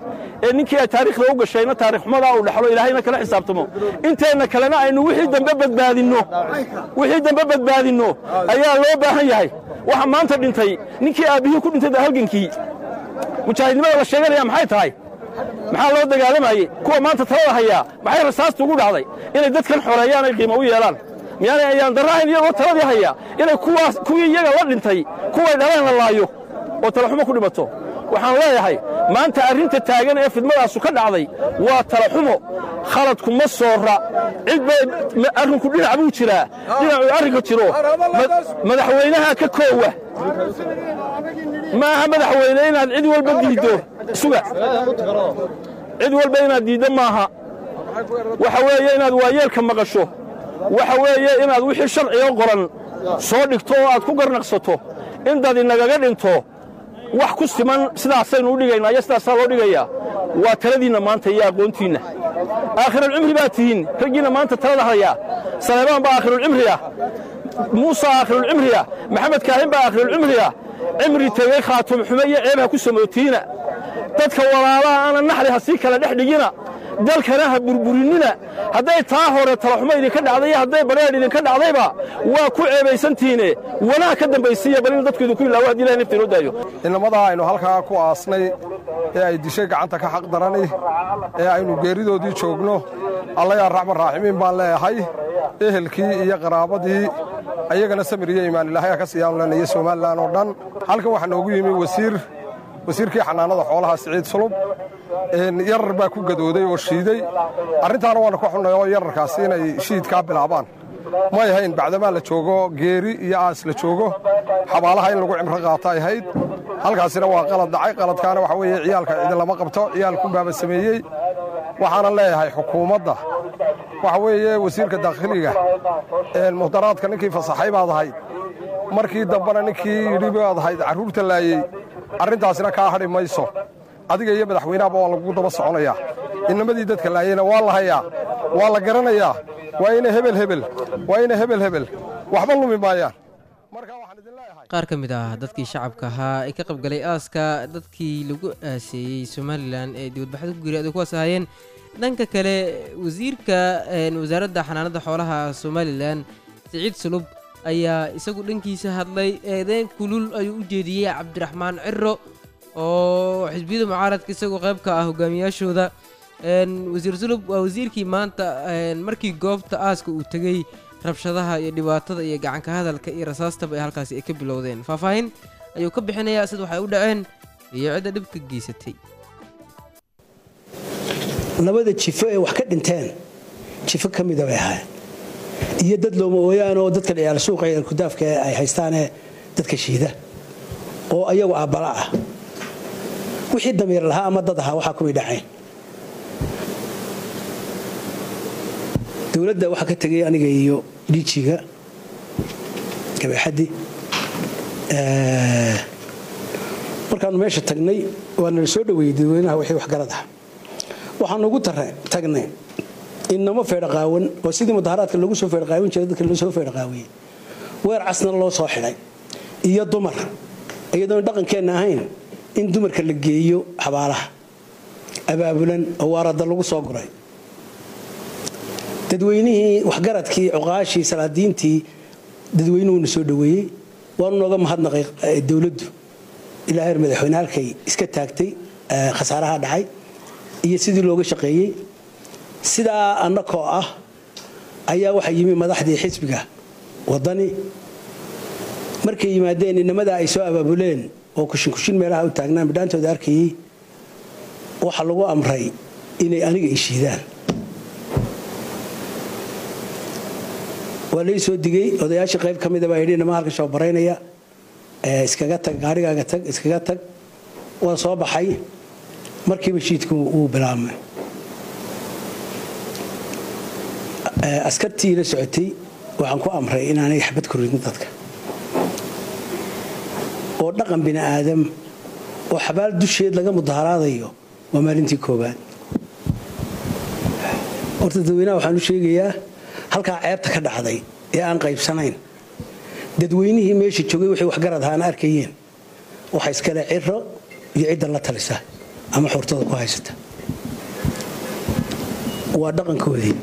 ee ninkii ay taariikhda u gashayna taarikh xumadaa uu dhexlo ilaahayna kala xisaabtamo inteenna kalena aynu wixii dambe badbaadinno wixii dambe badbaadinno ayaa loo baahan yahay waxa maanta dhintay ninkii aabbihii ku dhintay halgankii mujaahidnimada la sheeganaya maxay tahay maxaa loo dagaalamayey kuwa maanta talada hayaa maxay rasaasta ugu dhacday inay dadkan xoreeyaan ay qiimo u yeelaan miyaanay ayaan darrahayn iyagoo taladii hayaa inay kuwaas kuwii iyaga la dhintay kuway dhaleen la laayo oo talaxumo ku dhimato waxaan leeyahay maanta arrinta taagan ee fidmadaasu ka dhacday waa talaxumo khaladku ma soora cid bay arrinku dhinac buu jiraa dhinacuu arrinka jiro madaxweynaha ka koowa maaha madaxweyne inaad cid walba diiddo suga cid walba inaad diiddo maaha waxa weeye inaad waayeelka maqasho waxa weeye inaad wixii sharciga qoran soo dhigto oo aad ku garnaqsato in dad inagaga dhinto wax ku siman sidaasaynu u dhigaynaa iyo sidaasaa loo dhigayaa waa taladiinna maanta iyo aqoontiinna aakhirulcimri baa tihiin raggiinna maanta talada hayaa saleebaan baa aakhirulcimriya muusa aakhirulcimriya maxamed kaahin baa aakhirulcimriya cimri tegey khaatum xume iyo ceeb ha ku samootiina dadka walaalaha aana naxli ha sii kala dhex dhigina dalkana ha burburinina hadday taa hore talaxumo idinka dhacday iyo hadday badheedh idinka dhacdayba waa ku ceebaysantihiine wanaag ka dambaysiiya bal in dadku idinku ilaawo haddii ilahay nafta inoo daayo inamadaa aynu halkaa ku aasnay ee ay dishay gacanta ka xaq darani ee aynu geeridoodii joogno allayaa raxman raaximiin baan leeyahay ehelkii iyo qaraabadii ayagana samir iyo imaan ilaahay ka siiyaan iyo somalilan oo dhan halkan waxaa noogu yimi wasiir wasiirkii xanaanada xoolaha siciid sulub yarar baa ku gadooday oo shiiday arrintaana waana ka xunnay oo yararkaasi inay shiidkaa bilaabaan may ahayn bacdamaa la joogo geeri iyo aas la joogo xabaalaha in lagu cimro qaato ay ahayd halkaasina waa qalad dhacay qaladkaana waxa weeye ciyaalka cidi lama qabto ciyaalku baaba sameeyey waxaana leeyahay xukuumadda waxa weeye wasiirka daakhiliga muhdaraadka ninkii fasaxay baad ahayd markii dambena ninkii yidhi baad ahayd carruurta laayey arrintaasina kaa hadhi mayso adiga iyo madaxweynahaba waa lagugu daba soconayaa inamadii dadka laayeyna waa la hayaa waa la garanayaa waa ina hebel hebel waa ina hebel hebel waxba lumi maayaan qaar ka mid ah dadkii shacabka ahaa ee ka qaybgalay aaska dadkii lagu aaseeyey somalilan ee dibadbaxda ku geeriyaday kuwaas ahaayeen dhanka kale wasiirka wasaaradda xanaanada xoolaha somalilan siciid sulub ayaa isagu dhankiisa hadlay eedeyn kulul ayuu u jeediyey cabdiraxmaan ciro oo xisbiyada mucaaradka isagoo qayb ka ah hogaamiyaashooda wasiir sulub waa wasiirkii maanta markii goobta aaska uu tegey rabshadaha iyo dhibaatada iyo gacanka hadalka iyo rasaastaba ee halkaasi ay ka bilowdeen faahfaahin ayuu ka bixinayaa sida waxay u dhaceen iyo cidda dhibka geysatay labada jifo ee wax ka dhinteen jifo ka mida bay ahaayeen iyo dad looma ooyaan oo dadka ciyaal suuqa ciidan kudaafka ay haystaanee dadka shiida oo ayagu aabbala ah wixii damiir lahaa ama dad ahaa waxaa kuwii dhacayn dowladda waxaa ka tegay aniga iyo dhiijiga gabaxaddi markaannu meesha tagnay waana la soo dhoweeyey dadweynaha wixii waxgarad ah waxaanu ugu tagnay inamo feedhaqaawan oo sidii mudaharaadka lagu soo feedhaqaawin jiray dadka loo soo feedhaqaawiyey weer casna loo soo xidhay iyo dumar iyadoon dhaqankeenna ahayn in dumarka la geeyo xabaalaha abaabulan oo waarada lagu soo guray dadweynihii waxgaradkii cuqaashii salaadiintii dadweynuhuna soo dhoweeyey waanu nooga mahadnaqay dowladdu ilaa heer madaxweyne halkay iska taagtay khasaaraha dhacay iyo sidii looga shaqeeyey sidaa annakoo ah ayaa waxaa yimi madaxdii xisbiga wadani markay yimaadeen inamadaa ay soo abaabuleen oo kushinkushin meelaha u taagnaan bidhaantooda arkayey waxaa lagu amray inay aniga ishiidaan waa lai soo digay odayaashii qayb ka mida baa yidhi inama halka shoobbaraynaya iskaga tag gaarigaaga tag iskaga tag waa soo baxay markiiba shiidku wuu bilaabmay askartii la socotay waxaan ku amray inaanay xabad ku ridin dadka oo dhaqan bini aadam oo xabaal dusheed laga mudaharaadayo waa maalintii koobaad horta dadweynaha waxaan u sheegayaa halkaa ceebta ka dhacday ee aan qaybsanayn dadweynihii meesha joogay waxay waxgarad ahaana arkayeen waxa iskale ciro iyo cidda la talisa ama xurtada ku haysata waa dhaqankoodii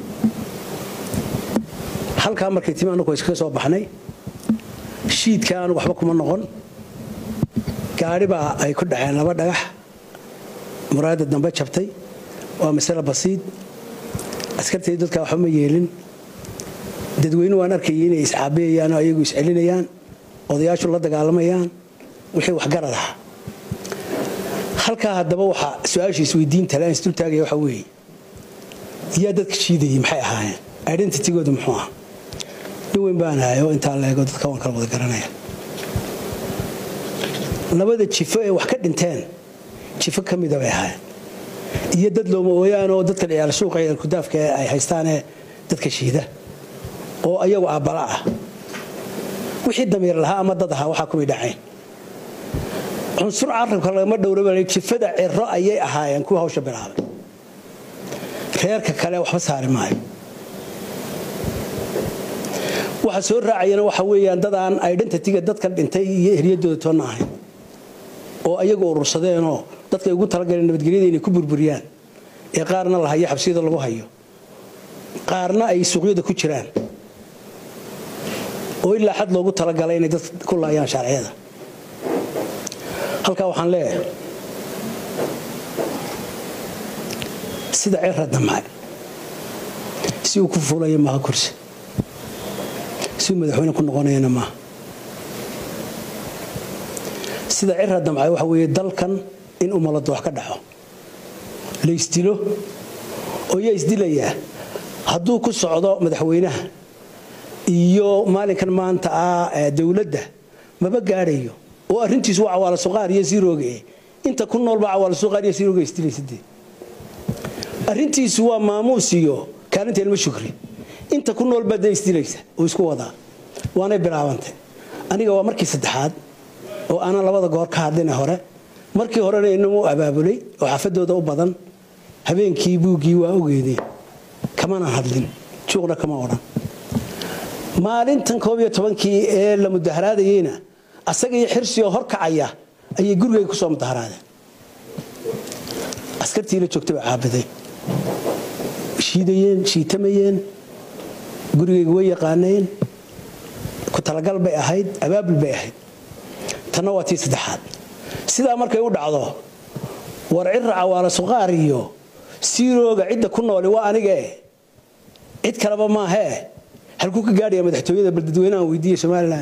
halkaa markay timi annagu iskaga soo baxnay shiidka aanu waxba kuma noqon gaadhi baa ay ku dhaceen laba dhagax muraayadda dambe jabtay waa masale basiid askartay dadka waxba ma yeelin dadweyne waan arkayay inay iscaabiyayaan oo ayagu iscelinayaan odayaashu la dagaalamayaan wixii waxgarad ah halkaa haddaba waxaa su-aasha isweydiinta le aan isdultaagaya waxaa weeye yaa dadka shiidayay maxay ahaayeen identitygooda muxuu ah nin weyn baan ahay oo intaa leego dadka waan kala wada garanaya labada jifo ee wax ka dhinteen jifo ka mida bay ahaayeen iyo dad looma ooyaan oo dadka ciyaal suuqa ciyaal kudaafka ee ay haystaanee dadka shiida oo ayagu aabbala ah wixii damiir lahaa ama dad ahaa waxaa kumay dhacayn cunsur carabka lagama dhowraba jifada ciro ayay ahaayeen kuwa hawsha bilaabay reerka kale waxba saari maayo waxa soo raacayana waxa weeyaan dadaan identityga dadka dhintay iyo eryadooda toonna ahayn oo ayagu urursadeenoo dadkay ugu talagaleen nabadgelyada inay ku burburiyaan ee qaarna la hayo xabsiyada lagu hayo qaarna ay suuqyada ku jiraan oo ilaa xad loogu talagalay inay dad ku laayaan sharciyada halkaa waxaan leeyahay sida cira damca si uu ku fuulaya maaha kursi si uu madaxweyne ku noqonayana maaha sida cira damca waxa weeye dalkan in umalada wax ka dhaco la isdilo oo yaa isdilayaa hadduu ku socdo madaxweynaha iyo maalinkan maanta ah dowladda maba gaadhayo oo arrintiisu waa cawaala suqaar iyo sirooge inta ku noolba cawaala suqaar iyo sirooge isdilaysadee arrintiisu waa maamuus iyo kaalinta ilmo shukri inta ku nool baad isdilaysa oo isku wadaa waanay bilaabantay aniga waa markii saddexaad oo aanan labada goor ka hadlina hore markii horena inamu abaabulay oo xaafadooda u badan habeenkii buuggii waa ogeedeen kamanaan hadlin juuqna kama odhan maalintan koob iyo tobankii ee la mudaharaadayeyna asaga iyo xirsigoo horkacaya ayay gurigay ku soo mudaharaadeen askartii la joogtay baa caabiday shiidayeen shiitamayeen gurigayga way yaqaaneen ku talagal bay ahayd abaabul bay ahayd tanna waa tii saddexaad sidaa markay u dhacdo war cira cawaala suqaar iyo siirooga cidda ku nooli waa anigee cid kaleba maahee halkuu ka gaadhaya madaxtooyada bal dadweynahan weydiiya somalilan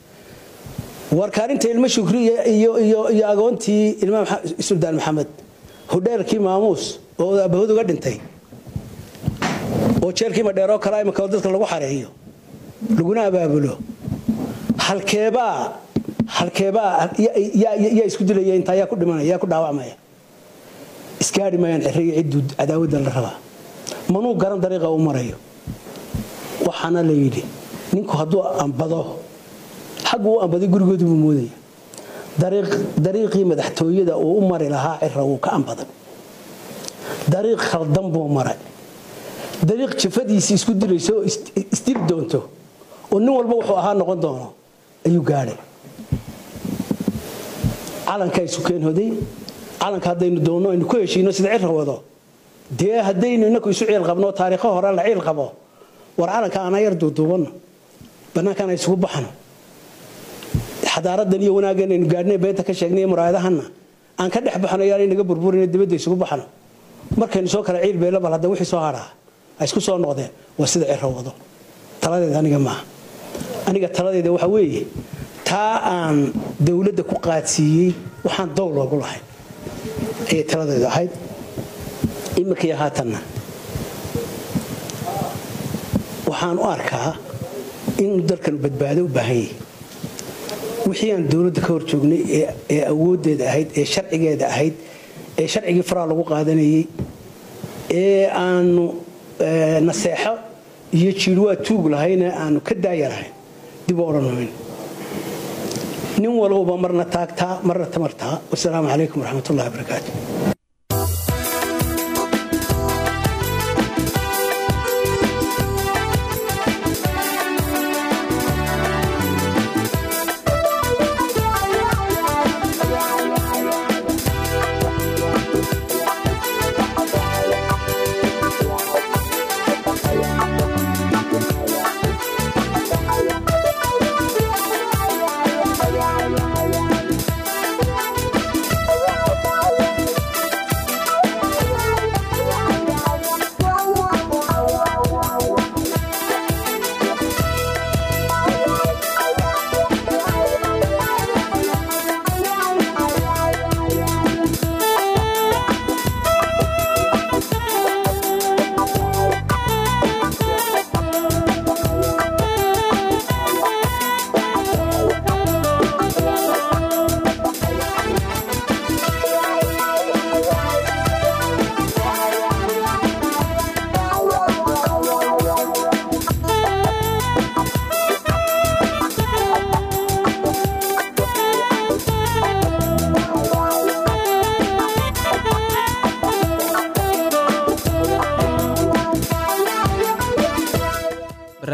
war kaalinta ilmo shukri iyo agoontii ilma suldaan maxamed hudheelkii maamuus oo abahood uga dhintay oo jeelkii madheeroo kale imika dadka lagu xareeyo laguna abaabulo halkeebaa halkeebaa yaa isku dilaya intaa yaa ku dhimanaya yaa ku dhaawacmaya isgaadhi mayaan xiriyo cidduu cadaawadda la rabaa manuu garan dariiqa u marayo waxaana la yidhi ninku hadduu ambado xaggu u ambaday gurigoodu buu moodaya dariiqii madaxtooyada uu u mari lahaa cira wuu ka ambaday dariiq khaldan buu maray dariiq jafadiisii isku dilayso oo isdili doonto oo nin walba wuxuu ahaa noqon doono ayuu gaadhay calankaa isu keenhoday calanka haddaynu doonno aynu ku heshiino sida cira wado dee haddaynu inaku isu ciil qabno taariikho hore la ciil qabo war calanka aanaa yar duuduubanno bannaankaan ay isugu baxno xadaaradan iyo wanaaggan aynu gaadhnay beenta ka sheegnay muraayadahanna aan ka dhex baxno yaanay naga burburino dibadda isugu baxno markaynu soo kala ciil beela bal hadda wixii soo hadhaa ay isku soo noqdeen waa sida ciro wado taladeeda aniga maaha aniga taladeeda waxa weeye taa aan dowladda ku qaadsiiyey waxaan dow loogu lahayn ayay taladeedu ahayd iminkaiyo haatanna waxaan u arkaa in dalkanu badbaado u baahan yahay wixii aan dowladda ka hor joognay ee awooddeeda ahayd ee sharcigeeda ahayd ee sharcigii faraa lagu qaadanayay ee aanu naseexo iyo jiirwaa tuug lahayne aanu ka daaya lahayn dib u odhan mayn nin walbaba marna taagtaa marna tamartaa wasalaamu calaykum waraxmat ullahi wabarakaatu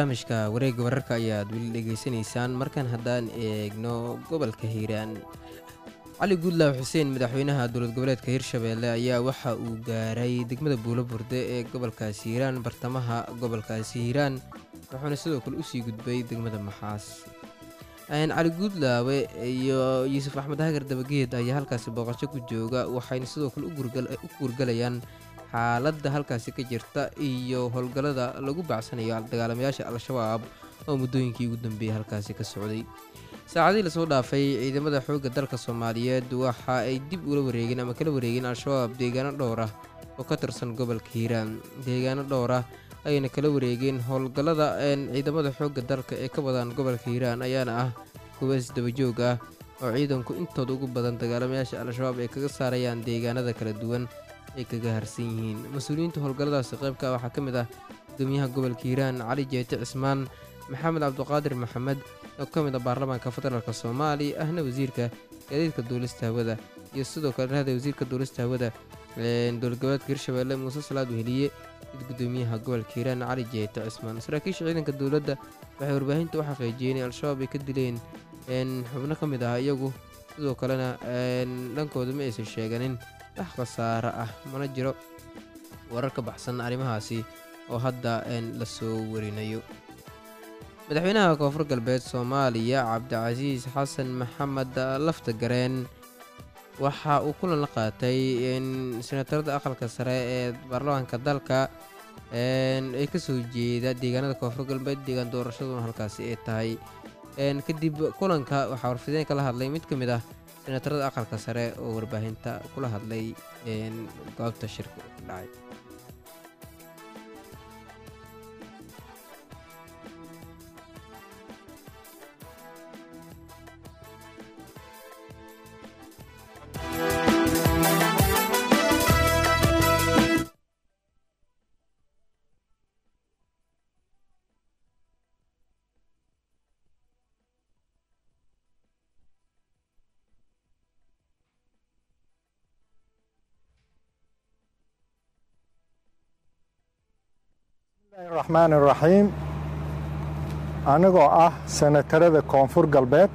barnaamijka wareegga wararka ayaad weli dhegaysanaysaan markan haddaan eegno gobolka hiiraan cali guudlaaw xuseen madaxweynaha dowlad goboleedka hirshabeelle ayaa waxa uu gaaray degmada buulo burde ee gobolkaasi hiiraan bartamaha gobolkaasi hiiraan wuxuuna sidoo kale usii gudbay degmada maxaas cali guudlaawe iyo yuusuf axmed hagar dabageed ayaa halkaasi booqasho ku jooga waxayna sidoo kale u guurgalayaan xaaladda halkaasi ka jirta iyo howlgallada lagu bacsanayo dagaalamayaasha al-shabaab oo muddooyinkii ugu dambeeyey halkaasi ka socday saacadihii lasoo dhaafay ciidamada xoogga dalka soomaaliyeed waxa ay dib ula wareegeen ama kala wareegeen al-shabaab deegaano dhowr ah oo ka tirsan gobolka hiiraan deegaano dhowr ah ayayna kala wareegeen howlgallada ciidamada xoogga dalka ee ka wadaan gobolka hiiraan ayaana ah kuwa isdabajoog ah oo ciidanku intooda ugu badan dagaalamayaasha al-shabaab ay kaga saarayaan deegaanada kala duwan ay kaga harsan yihiin mas-uuliyiinta howlgalladaasi qaybka waxaa ka mid ah gudoomiyaha gobolka hiiraan cali jeete cismaan maxamed cabduqaadir maxamed oo ka mid ah baarlamaanka federaalk soomaaliya ahna wasiirka gaadiidka duulista hawada iyo sidoo kale rahda wasiirka duulista hawada dowlad goboleedka hirshabeelle muuse salaad weheliye mid gudoomiyaha gobolka hiiraan cali jeete cismaan saraakiisha ciidanka dowladda waxay warbaahinta u xaqiijiyeen in al-shabaab ay ka dileen xubno ka mid ah iyagu sidoo kalena dhankooda ma aysan sheeganin wax khasaare ah mana jiro warar ka baxsan arrimahaasi oo hadda la soo warinayo madaxweynaha koonfur galbeed soomaaliya cabdicasiis xasan maxamed laftagareen waxa uu kulan la qaatay senatarada aqalka sare ee baarlamaanka dalka ee kasoo jeeda deegaanada koonfur galbeed deegaan doorashaduna halkaasi ay tahay kadib kulanka waxaa warfideen kala hadlay mid ka mid ah senatarada aqalka sare oo warbaahinta kula hadlay goobta shirka ka dhacay raxmaan iraxiim anigoo ah senatarada koonfur galbeed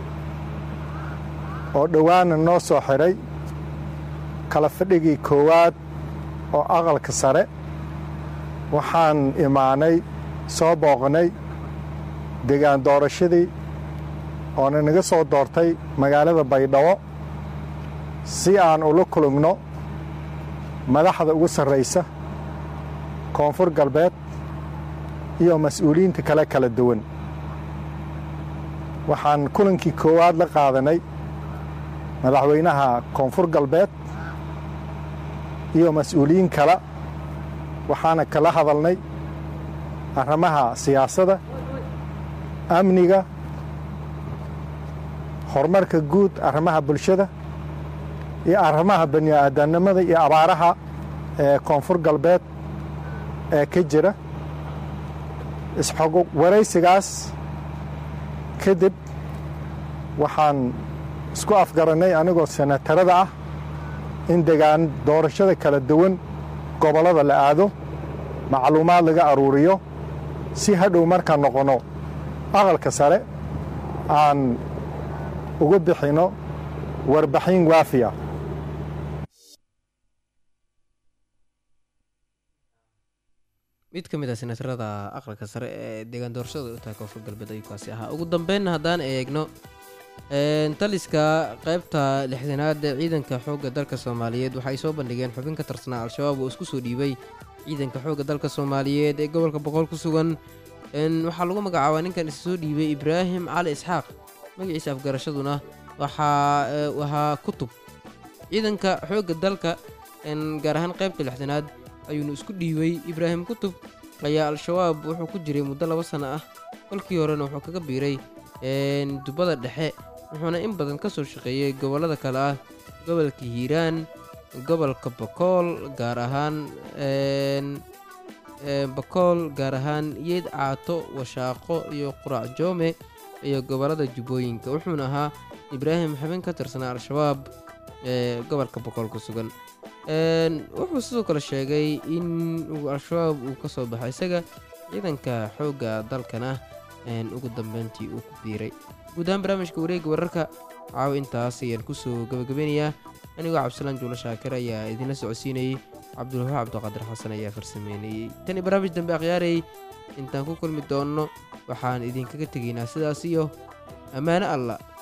oo dhowaana noo soo xidhay kala fadhigii koowaad oo aqalka sare waxaan imaanay soo booqnay degaan doorashadii oona naga soo doortay magaalada baydhabo si aan ula kulugno madaxda ugu sarraysa koonfur galbeed iyo mas-uuliyiinta kale kala duwan waxaan kulankii koowaad la qaadanay madaxweynaha koonfur galbeed iyo mas-uuliyiin kale waxaana kala hadalnay arrimaha siyaasadda amniga horumarka guud arrimaha bulshada iyo arrimaha bani'aadamnimada iyo abaaraha ee koonfur galbeed ee ka jira isxog waraysigaas kadib waxaan isku afgarannay anigoo senatarada ah in degaan doorashada kala duwan gobollada la aado macluumaad laga aruuriyo si hadhow markaan noqonno aqalka sare aan uga bixinno warbaxin waafiya mid ka mid ah senatarada aqalka sare ee deegaan doorashada u tahay koonfur galbeed ayuu kaasi ahaa ugu dambeynna haddaan eegno taliska qaybta lixdanaad ee ciidanka xoogga dalka soomaaliyeed waxay soo bandhigeen xubin ka tirsanaa al-shabaab oo isku soo dhiibay ciidanka xoogga dalka soomaaliyeed ee gobolka boqol ku sugan waxaa lagu magacaabaa ninkan is soo dhiibay ibraahim cali isxaaq magaciisa afgarashaduna waxaa ahaa kutub ciidanka xoogga dalka gaar ahaan qaybta lixdanaad ayuuna isku dhiibay ibraahim kutub ayaa al-shabaab wuxuu ku jiray muddo laba sano ah kolkii horena wuxuu kaga biiray dubbada dhexe wuxuuna in badan ka soo shaqeeyey gobollada kale ah gobolka hiiraan gobolka bakool gaar ahaan bakool gaar ahaan yeed caato washaaqo iyo quraac joome iyo gobollada jubbooyinka wuxuuna ahaa ibraahim xubin ka tirsanaa al-shabaab ee gobolka bakool ku sugan wuxuu sidoo kale sheegay in uu al-shabaab uu ka soo baxo isaga ciidanka xoogga dalkana ugu dambeyntii uu ku biiray guud ahaan barnaamijka wareegga wararka caawa intaas ayaan kusoo gabagabeynayaa anigoo cabdisalaan juulo shaakir ayaa idinla socodsiinayey cabdulwahaab cabdiqaadir xasan ayaa farsameynayey tan iyo barnaamij dambe akhyaarayay intaan ku kulmi doonno waxaan idinkaga tegaynaa sidaas iyo ammaano allah